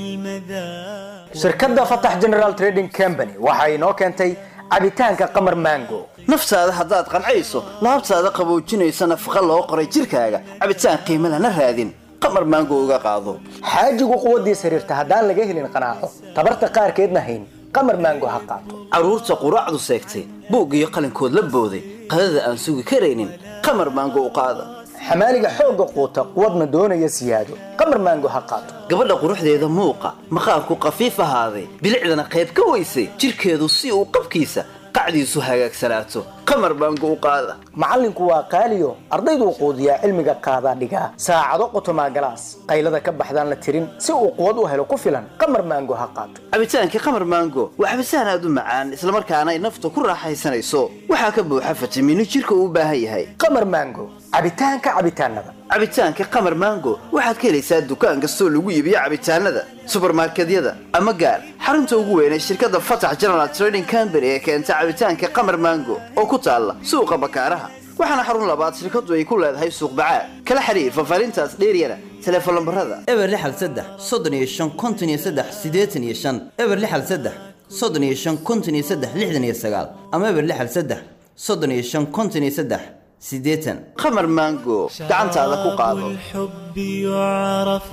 بالمذاق shirkadda fatax general trading company waxa inoo keentay cabitaanka qamar mango naftaada haddaad qancayso laabtaada qaboojinaysa nafaqa loo qoray jirkaaga cabitaan qiimo lana raadin qamar maango uga qaado xaajigu quwaddiis xiriirta haddaan laga helin qanaaco tabarta qaarkeedna hayn qamar mango ha qaato carruurta quraacdu seegtay buug iyo qalinkood la booday qadada aan sugi karaynin qamar maango u qaada xamaaliga xoogga quuta quwadna doonaya siyaado qamar mango ha qaato gabadha quruxdeeda muuqa maqaarku khafiif ahaaday bilicdana qayb ka weysay jirkeedu si uu qabkiisa qacdiisu hagaagsanaato qamar baango u qaada macallinku waa qaaliyo ardayduu quudiyaa cilmiga qaadaa dhigaa saacado qotomaa galaas qaylada ka baxdaan la tirin si uu quwad u helo ku filan qamar maango ha qaato cabitaankii qamar maango waa cabitaan aad u macaan islamarkaana ay nafta ku raaxaysanayso waxaa ka buuxa fitamiino jirka uu u baahan yahay qamar maango cabitaanka cabitaanada cabitaanka qamar maango waxaad ka helaysaa dukaan kastoo lagu iibiyo cabitaanada subarmarkedyada ama gaar xarunta ugu weyn ee shirkadda fatax general trading company ee keenta cabitaanka qamar maango oo ku taalla suuqa bakaaraha waxaana xarun labaad shirkaddu ay ku leedahay suuq bacaad kala xiriir fafaarintaas dheeryana teleefon lambarada eber lixal saddex soddon iyo shan konton iyo saddex siddeetan iyo shan eber lixal saddex soddon iyo shan konton iyo saddex lixdan iyo sagaal ama eber lixal saddex soddon iyo shan konton iyo saddex siddeetan qamar maango gacantaada ku qaado الحب يعرف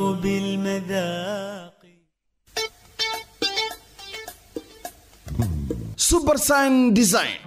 بالمذاق subersign design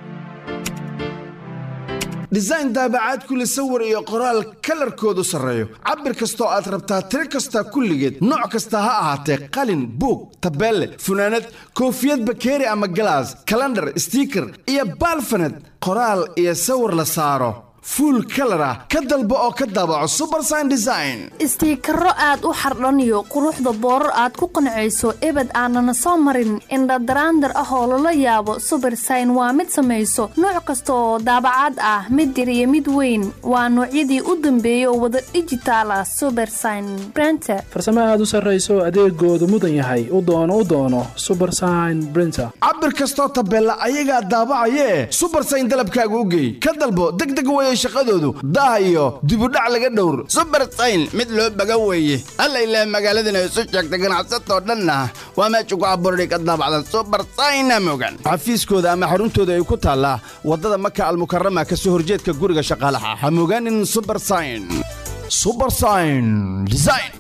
design daabacaad kule sawir iyo qoraal kalarkoodu sarreeyo cabir kastoo aad rabtaa tiro kasta kulligeed nooc kasta ha ahaatee qalin buug tabeelle funaanad koofiyad bakeeri ama galaas kalandhar stiiker iyo baalfaned qoraal iyo sawir la saaro fuul kalar ah ka dalbo oo ka daabaco subersign design istiikaro aad u xardhaniyo quruxda boorar aad ku qancayso ebed aanana soo marin indhadaraandar ah oo lala yaabo subersign waa mid samayso nooc kasta oo daabacaad ah mid yar iyo mid weyn waa noocyadii u dambeeyay oo wada dhijitaal ah subersign brenter farsamo aad u sarrayso adeegoodu mudan yahay u doono u doono subersign brinter cabir kastoo tabeella ayagaa daabacayee subersign dalabkaaga u geey ka dalbo degdeg weye shaqadoodu daah iyo dibudhac laga dhowr subersayn mid loo baga weeye alla ilaah magaaladana isu sheegtay ganacsatoo dhanna waa meesha ku abuurday ka daabacda subersayna mogan xafiiskooda ama xaruntooda ay ku taallaa waddada maka almukarama ka soo horjeedka guriga shaqaalaha ha mogaanin subersign subersign design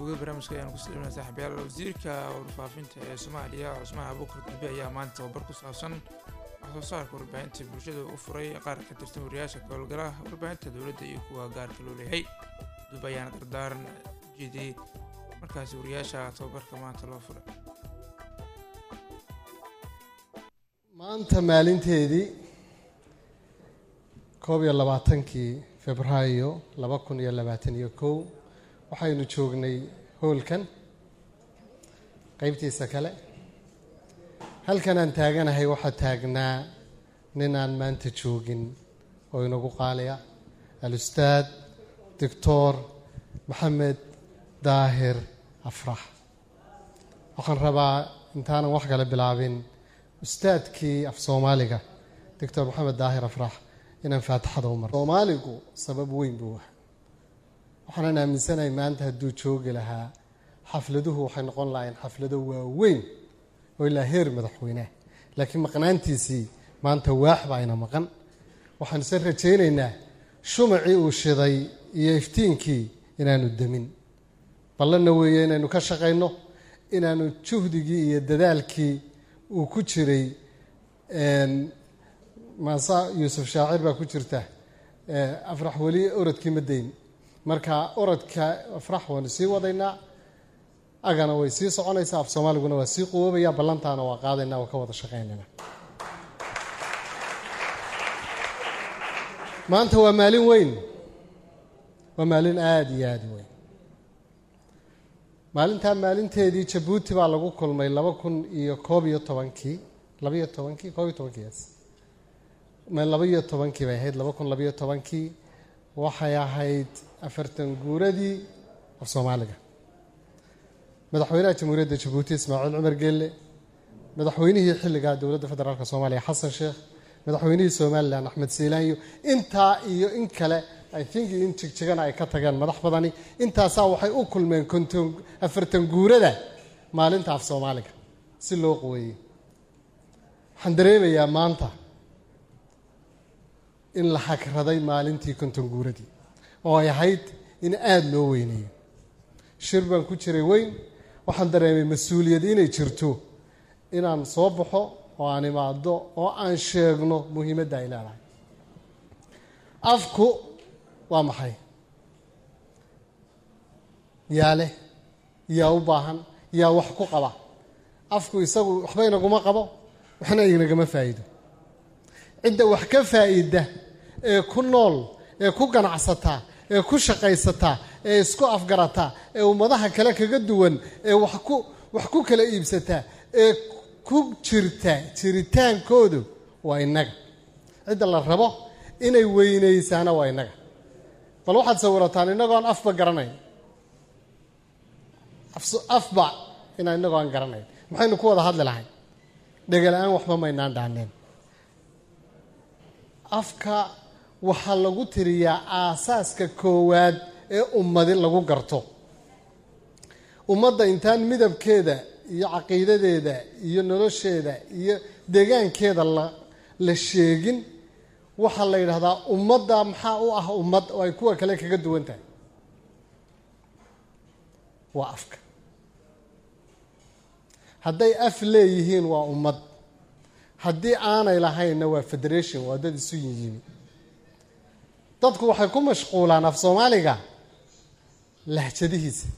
gabagabada barnaamijka ayaan ku saliminaa saaxiibayaal wasiirka warfaafinta ee soomaaliya cusmaan abuukar dambe ayaa maanta tababar ku saabsan wax soo saarka warbaahinta bulshada u furay qaar ka tirsan wariyaasha gobolgala warbaahinta dowladda iyo kuwa gaarka loo leeyahay dub ayaana dardaaran ujeediyey markaasi wariyaasha tababarka maanta loo furay maanta maalinteedii koob iyo labaatankii februaayo laba kun iyo labaatan iyo kow waxaynu joognay hoolkan qeybtiisa kale halkan aan taaganahay waxaa taagnaa nin aan maanta joogin oo inagu qaaliya al-ustaad doctor maxamed daahir afrax waxaan rabaa intaanan wax kale bilaabin ustaadkii af soomaaliga doctor maxamed daahir afrax inaan faatixada u maro soomaaligu sabab weyn buu ah waxaanan aaminsanahay maanta hadduu joogi lahaa xafladuhu waxay noqon lahayn xaflado waaweyn oo ilaa heer madaxweyneah laakiin maqnaantiisii maanta waax baa ayna maqan waxaan ise rajaynaynaa shumacii uu shiday iyo iftiinkii inaanu demin ballanna weeye inaynu ka shaqayno inaanu juhdigii iyo dadaalkii uu ku jiray maasa yuusuf shaacir baa ku jirta afrax weli orodkii ma dayn marka orodka afrax waanu sii wadaynaa agana way sii soconaysaa af soomaaliguna waa sii quwoobaya ballantaana waa qaadaynaa waa ka wada shaqaynayna maanta waa maalin weyn waa maalin aada iyo aada u weyn maalintaa maalinteedii jabuuti baa lagu kulmay laba kun iyo koob iyo tobankii labaiyo tobankii koob iyo tobankii yes laba iyo tobankii bay ahayd laba kun labaiyo tobankii waxay ahayd afartan guuradii af soomaaliga madaxweynaha jamhuuriyadda jabuuti ismaaciil cumar geelle madaxweynihii xilligaa dowladda federaalk soomaaliya xasan sheekh madaxweynihii somalilan axmed siilaanyo intaa iyo in kale i think in jigjigana ay ka tageen madax badani intaasaa waxay u kulmeen konton afartan guurada maalinta af soomaaliga si loo quweeyey waxaan dareemayaa maanta in la hagraday maalintii konton guuradii oo ay ahayd in aada loo weyneeyo shir baan ku jiray weyn waxaan dareemay mas-uuliyad inay jirto inaan soo baxo oo aan imaado oo aan sheegno muhiimadda ay leedahay afku waa maxay yaa leh yaa u baahan yaa wax ku qaba afku isagu waxba inaguma qabo waxna inagama faa'iido cidda wax ka faa'iida ee ku nool ee ku ganacsata ee ku shaqaysata ee isku afgarata ee ummadaha kale kaga duwan ee wax ku wax ku kala iibsata ee ku jirta jiritaankoodu waa innaga cidda la rabo inay weynaysaana waa innaga bal waxaad sawirataan innagoon afba garanayn afba inaa innagoo aan garanayn maxaynu ku wada hadli lahay dhegala-aan waxba maynaan dhaaneen afka waxaa lagu tiriyaa aasaaska koowaad ee ummadi lagu garto ummadda intaan midabkeeda iyo caqiidadeeda iyo nolosheeda iyo deegaankeeda la la sheegin waxaa la yidhahdaa ummadda maxaa u ah ummad oo ay kuwa kale kaga duwan tahay waa afka hadday af leeyihiin waa ummad haddii aanay lahaynna waa federation waa dad isu yiyimi dadku waxay ku mashquulaan af soomaaliga lahjadihiisa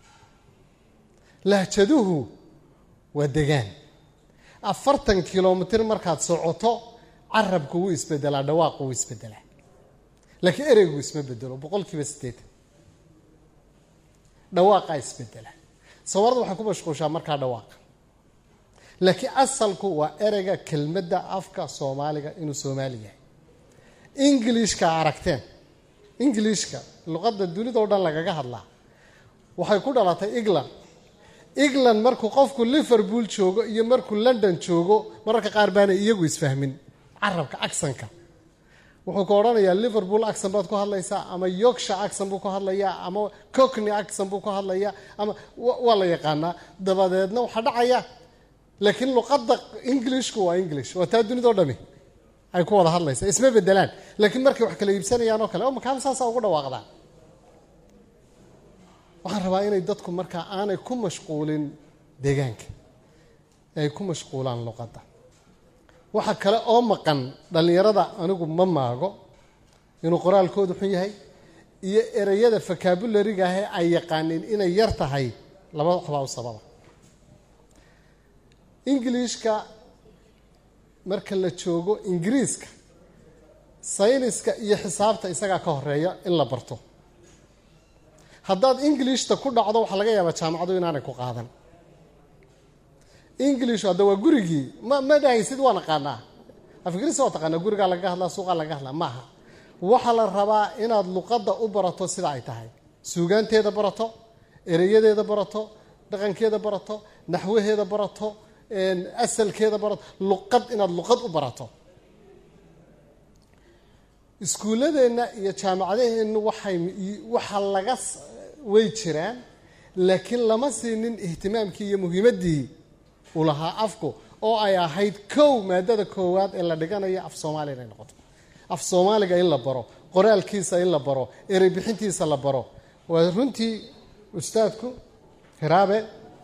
lahjaduhu waa degaan afartan kilomitir markaad socoto carabku wuu isbedelaa dhawaaqu wuu isbedelaa laakiin ereygu isma bedelo boqol kiiba siddeetan dhawaaqaa isbedela soomaalida waxay ku mashquushaa markaa dhawaaqa laakiin asalku waa ereyga kelmadda afka soomaaliga inuu soomaali yahay ingilishka aragteen ingilishka luqadda dunida o dhan lagaga hadlaa waxay ku dhalatay england england markuu qofku liverpool joogo iyo markuu london joogo mararka qaar baanay iyagu isfahmin carabka acsanka wuxuu ka odhanayaa liverpool acsan baad ku hadlaysaa ama yorkshire acsan buu ku hadlayaa ama cockney acsan buu ku hadlayaa ama waa la yaqaanaa dabadeedna waxaa dhacaya laakiin luqadda englishku waa english waa taa dunidao dhami ay ku wada hadlaysaa isma bedelaan laakiin markay wax kala iibsanayaan oo kale o makaama saasaa ugu dhawaaqdaan waxaan rabaa inay dadku markaa aanay ku mashquulin deegaanka ay ku mashquulaan luqadda waxa kale oo maqan dhallinyarada anigu ma maago inuu qoraalkoodu xun yahay iyo ereyada fakabulariga ahe ay yaqaaniin inay yar tahay labada waxbaa u sababa ingiliishka marka la joogo ingiriiska sayniska iyo xisaabta isagaa ka horeeya in la barto haddaad ingilishta ku dhacdo waxaa laga yaabaa jaamacadu inaanay ku qaadan ingilish hadda waa gurigii ma ma dhahaysid waa naqaanaa afgiriisa waa taqaanaa gurigaa lagaga hadlaa suuqaa lagaga hadlaa maaha waxaa la rabaa inaad luqadda u barato sida ay tahay suugaanteeda barato ereyadeeda barato dhaqankeeda barato naxwaheeda barato asalkeeda barato luqad inaad luqad u barato iskuulladeenna iyo jaamacadaheennu waxay waxa laga way jiraan laakiin lama siinin ihtimaamkii iyo muhiimaddii uu lahaa afku oo ay ahayd kow maadada koowaad ee la dhiganayo af soomaaliya inay noqoto af soomaaliga in la baro qoraalkiisa in la baro erey bixintiisa la baro waa runtii ustaadku hiraabe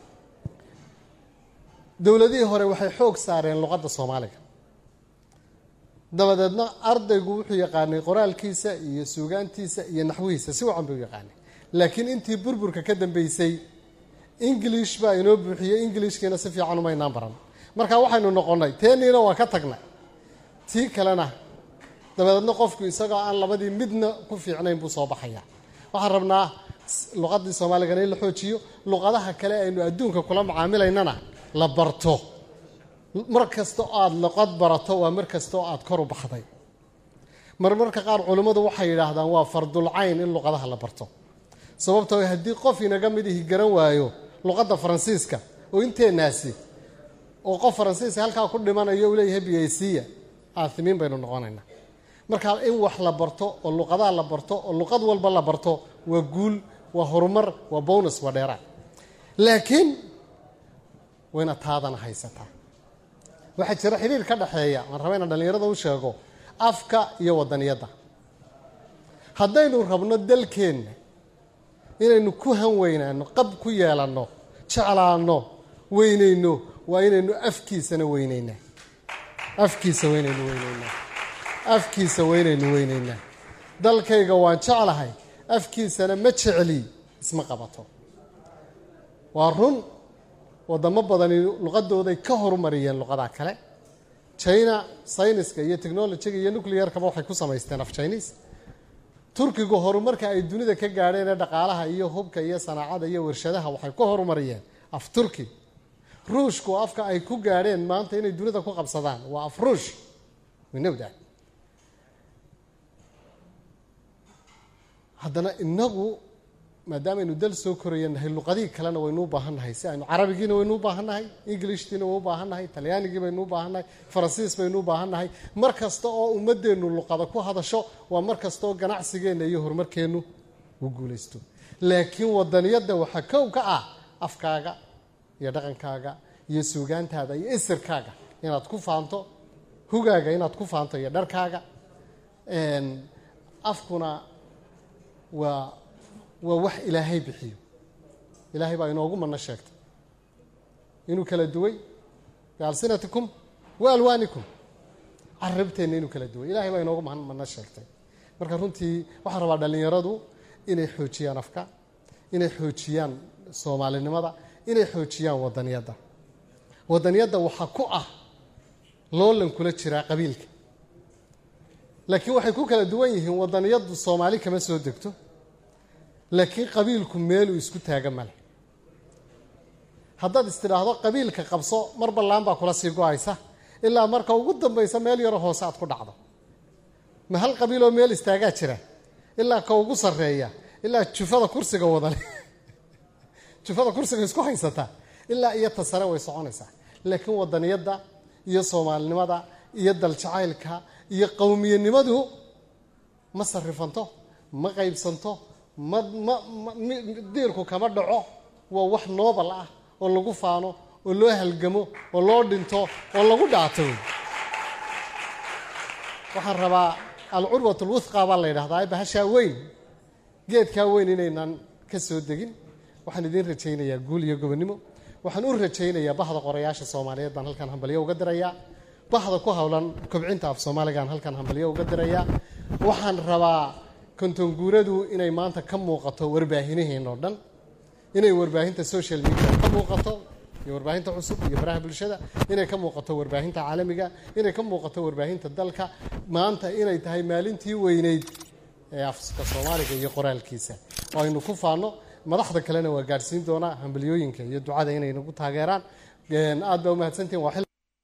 dowladihii hore waxay xoog saareen luqadda soomaaliga dabadeedna ardaygu wuxuu yaqaanay qoraalkiisa iyo suugaantiisa iyo naxwihiisa si wacan buu yaqaanay laakiin intii burburka ka dambeysay ingilish baa inoo buuxiyey ingilishkiina si fiican umaynaan baran marka waxaynu noqonnay teeniina waa ka tagnay tii kalena dabadeedna qofku isagoo aan labadii midna ku fiicnayn buu soo baxaya waxaan rabnaa luqadii soomaaligana in la xoojiyo luqadaha kale aynu adduunka kula macaamilaynana la barto mar kasta oo aada luqad barato waa mar kasta oo aada kor u baxday marmarka qaar culimmadu waxay yidhaahdaan waa fardulcayn in luqadaha la barto sababtoo haddii qof inaga mid ihi garan waayo luqadda faransiiska oo inteenaasi oo qof faransiiska halkaa ku dhimanayo uu leeyahay biyaysiya aasimiin baynu noqonaynaa marka in wax la barto oo luqadaha la barto oo luqad walba la barto waa guul waa horumar waa bonus waa dheeraad laakiin wayna taadana haysataa waxaa jira xiriir ka dhexeeya waan raba inaan dhallinyarada u sheego afka iyo wadaniyadda haddaynu rabno dalkeenna inaynu ku hanweynaano qab ku yeelanno jeclaanno weynayno waa inaynu afkiisana weynaynaa afkiisa weynaynu weynaynaa afkiisa weynaynu weynaynaa dalkayga waan jeclahay afkiisana ma jecli isma qabato waa run wadamo badani luqadooday ka horumariyeen luqadaha kale china sayniska iyo technolojiga iyo nuclearkaba waxay ku samaysteen af chinese turkigu horumarka ay dunida ka gaadheen ee dhaqaalaha iyo hubka iyo sanaacada iyo warshadaha waxay ku horumariyeen af turki ruushku afka ay ku gaadheen maanta inay dunida ku qabsadaan waa af ruush we know that haddana inagu maadaamaaynu dal soo koraya nahay luqadihii kalena waynu u baahan nahay si aynu carabigiina waynu u baahan nahay englishtiina waynu u baahan nahay talyaanigii baynu u baahan nahay faransiis baynu u baahan nahay mar kasta oo ummadeennu luqada ku hadasho waa mar kasta oo ganacsigeenna iyo horumarkeennu uu guulaysto laakiin wadaniyadda waxaa kow ka ah afkaaga iyo dhaqankaaga iyo suugaantaada iyo isirkaaga inaad ku faanto hugaaga inaad ku faanto iyo dharkaaga afkuna waa waa wax ilaahay bixiyo ilaahay baa inoogu manno sheegtay inuu kala duway bialsinatikum wa alwaanikum carabteenna inuu kala duway ilahay baa inoogu manno sheegtay marka runtii waxaan rabaa dhallinyaradu inay xoojiyaan afka inay xoojiyaan soomaalinimada inay xoojiyaan wadaniyadda wadaniyadda waxaa ku ah loolan kula jiraa qabiilka laakiin waxay ku kala duwan yihiin wadaniyaddu soomaali kama soo degto laakiin qabiilku meeluu isku taaga male haddaad istidhaahdo qabiilka qabso mar ballaan baa kula sii go-aysa ilaa marka ugu dambaysa meel yaro hoose aad ku dhacdo ma hal qabiiloo meel istaagaa jira ilaa ka ugu sarreeya ilaa jufada kursiga wadale jufada kursiga isku haysata ilaa iyo ta sare way soconaysaa laakiin wadaniyadda iyo soomaalinimada iyo daljacaylka iyo qowmiyanimadu ma sarifanto ma qaybsanto ma ma diirku kama dhaco waa wax noobal ah oo lagu faano oo loo halgamo oo loo dhinto oo lagu dhaato waxaan rabaa alcurwat alwuthqa baa la yidhahdaa bahashaa weyn geedkaa weyn inaynan ka soo degin waxaan idiin rajaynayaa guul iyo gobonnimo waxaan u rajaynayaa bahda qorayaasha soomaaliyeed baan halkan hambalyo uga dirayaa bahda ku howlan kobcinta af soomaaligaan halkan hambalyo uga dirayaa waxaan rabaa kontonguuradu inay maanta ka muuqato warbaahinaheenoo dhan inay warbaahinta social media ka muuqato iyo warbaahinta cusub iyo baraha bulshada inay ka muuqato warbaahinta caalamiga inay ka muuqato warbaahinta dalka maanta inay tahay maalintii weyneyd ee afka soomaaliga iyo qoraalkiisa oo aynu ku faano madaxda kalena waa gaadhsiin doonaa hambalyooyinka iyo ducada inay nagu taageeraan aad baa umahadsantihin waa xil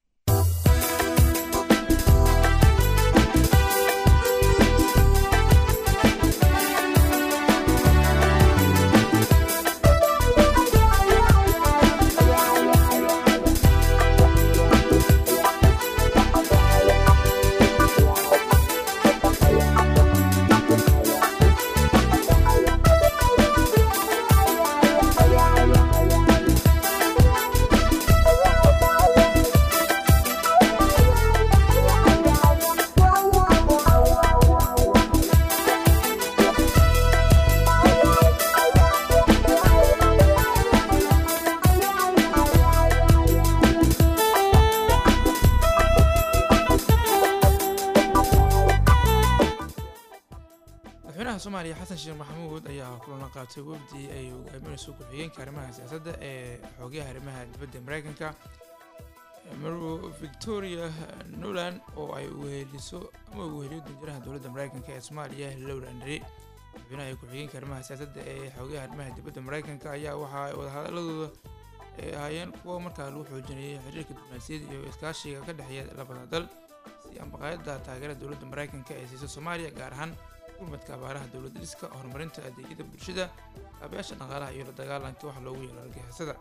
madaxweynaha soomaaliya xasan sheekh maxamuud ayaa kulana qaatay wafdi ay hogaaminayso ku-xigeenka arrimaha siyaasadda ee xoogayaha arrimaha dibadda mareykanka marwo victoria noland oo ay weheliso ama weheliyo danjiraha dowladda mareykanka ee soomaaliya lowra andre madaxweynaha iyo ku-xigeenka arrimaha siyaasadda ee xoogayaha arrimaha dibadda mareykanka ayaa waxaa wadahadaladooda ay ahaayeen kuwa markaa lagu xoojinayay xiriirka diblomaasiyadda iyo iskaashiga ka dhexeeya labada dal si ambaqaayadda taageerada dowladda mareykanka ee siisa soomaaliya gaar ahaan gurmadka abaaraha dowladda dhiska horumarinta adeegyada bulshada kaabayaasha dhaqaalaha iyo la dagaalanka wax loogu yeelo argixisada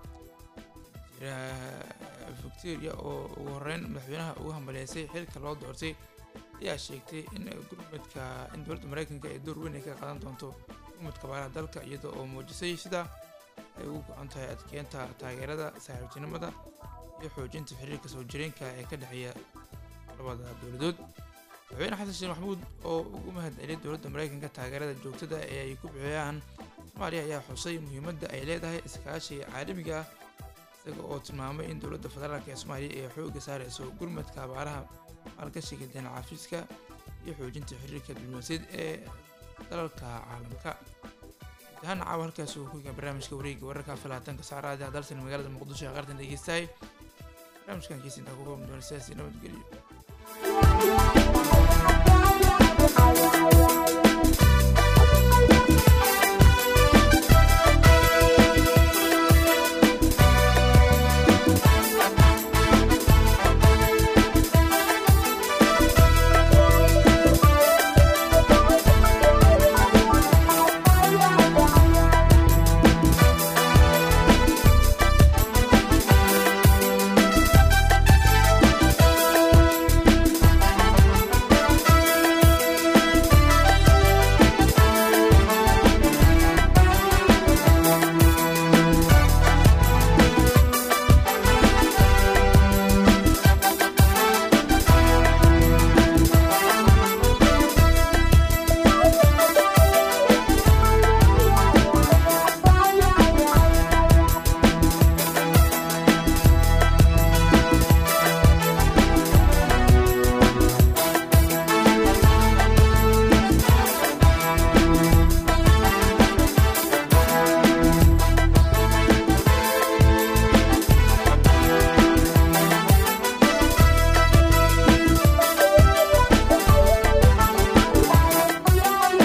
jiraha victoria oo ugu horeyn madaxweynaha ugu hambaleysay xilka loo doortay ayaa sheegtay in gurmadka in dowladda mareykanka ay door weyn ay ka qaadan doonto gurmadka abaaraha dalka iyada oo muujisay sida ay ugu go-an tahay adkeenta taageerada saaxiibtinimada iyo xoojinta xiriirka soo jireenka ee ka dhexeeya labada dowladood madaxweyne xasan sheekh maxamuud oo ugu mahad celiyay dowladda mareykanka taageerada joogtada ee ay ku bixiyaan soomaaliya ayaa xusay muhiimadda ay leedahay iskaashiga caalamiga ah isaga oo tilmaamay in dowladda federaalk ee soomaaliya ay xoogga saareyso gurmadka abaaraha maalgashiga deen cafiska iyo xoojinta xiriirka diblomaasiyad ee dalalka caalamka imtixaan caawa halkaasi uu ku yigaa barnaamijka wareegga wararka falaatanka saacadaha dalsan magaalada muqdisho ee qartan dhegeystahay barnaamijkan kiisintaa ku kooban doona sidaasi nabadgelyo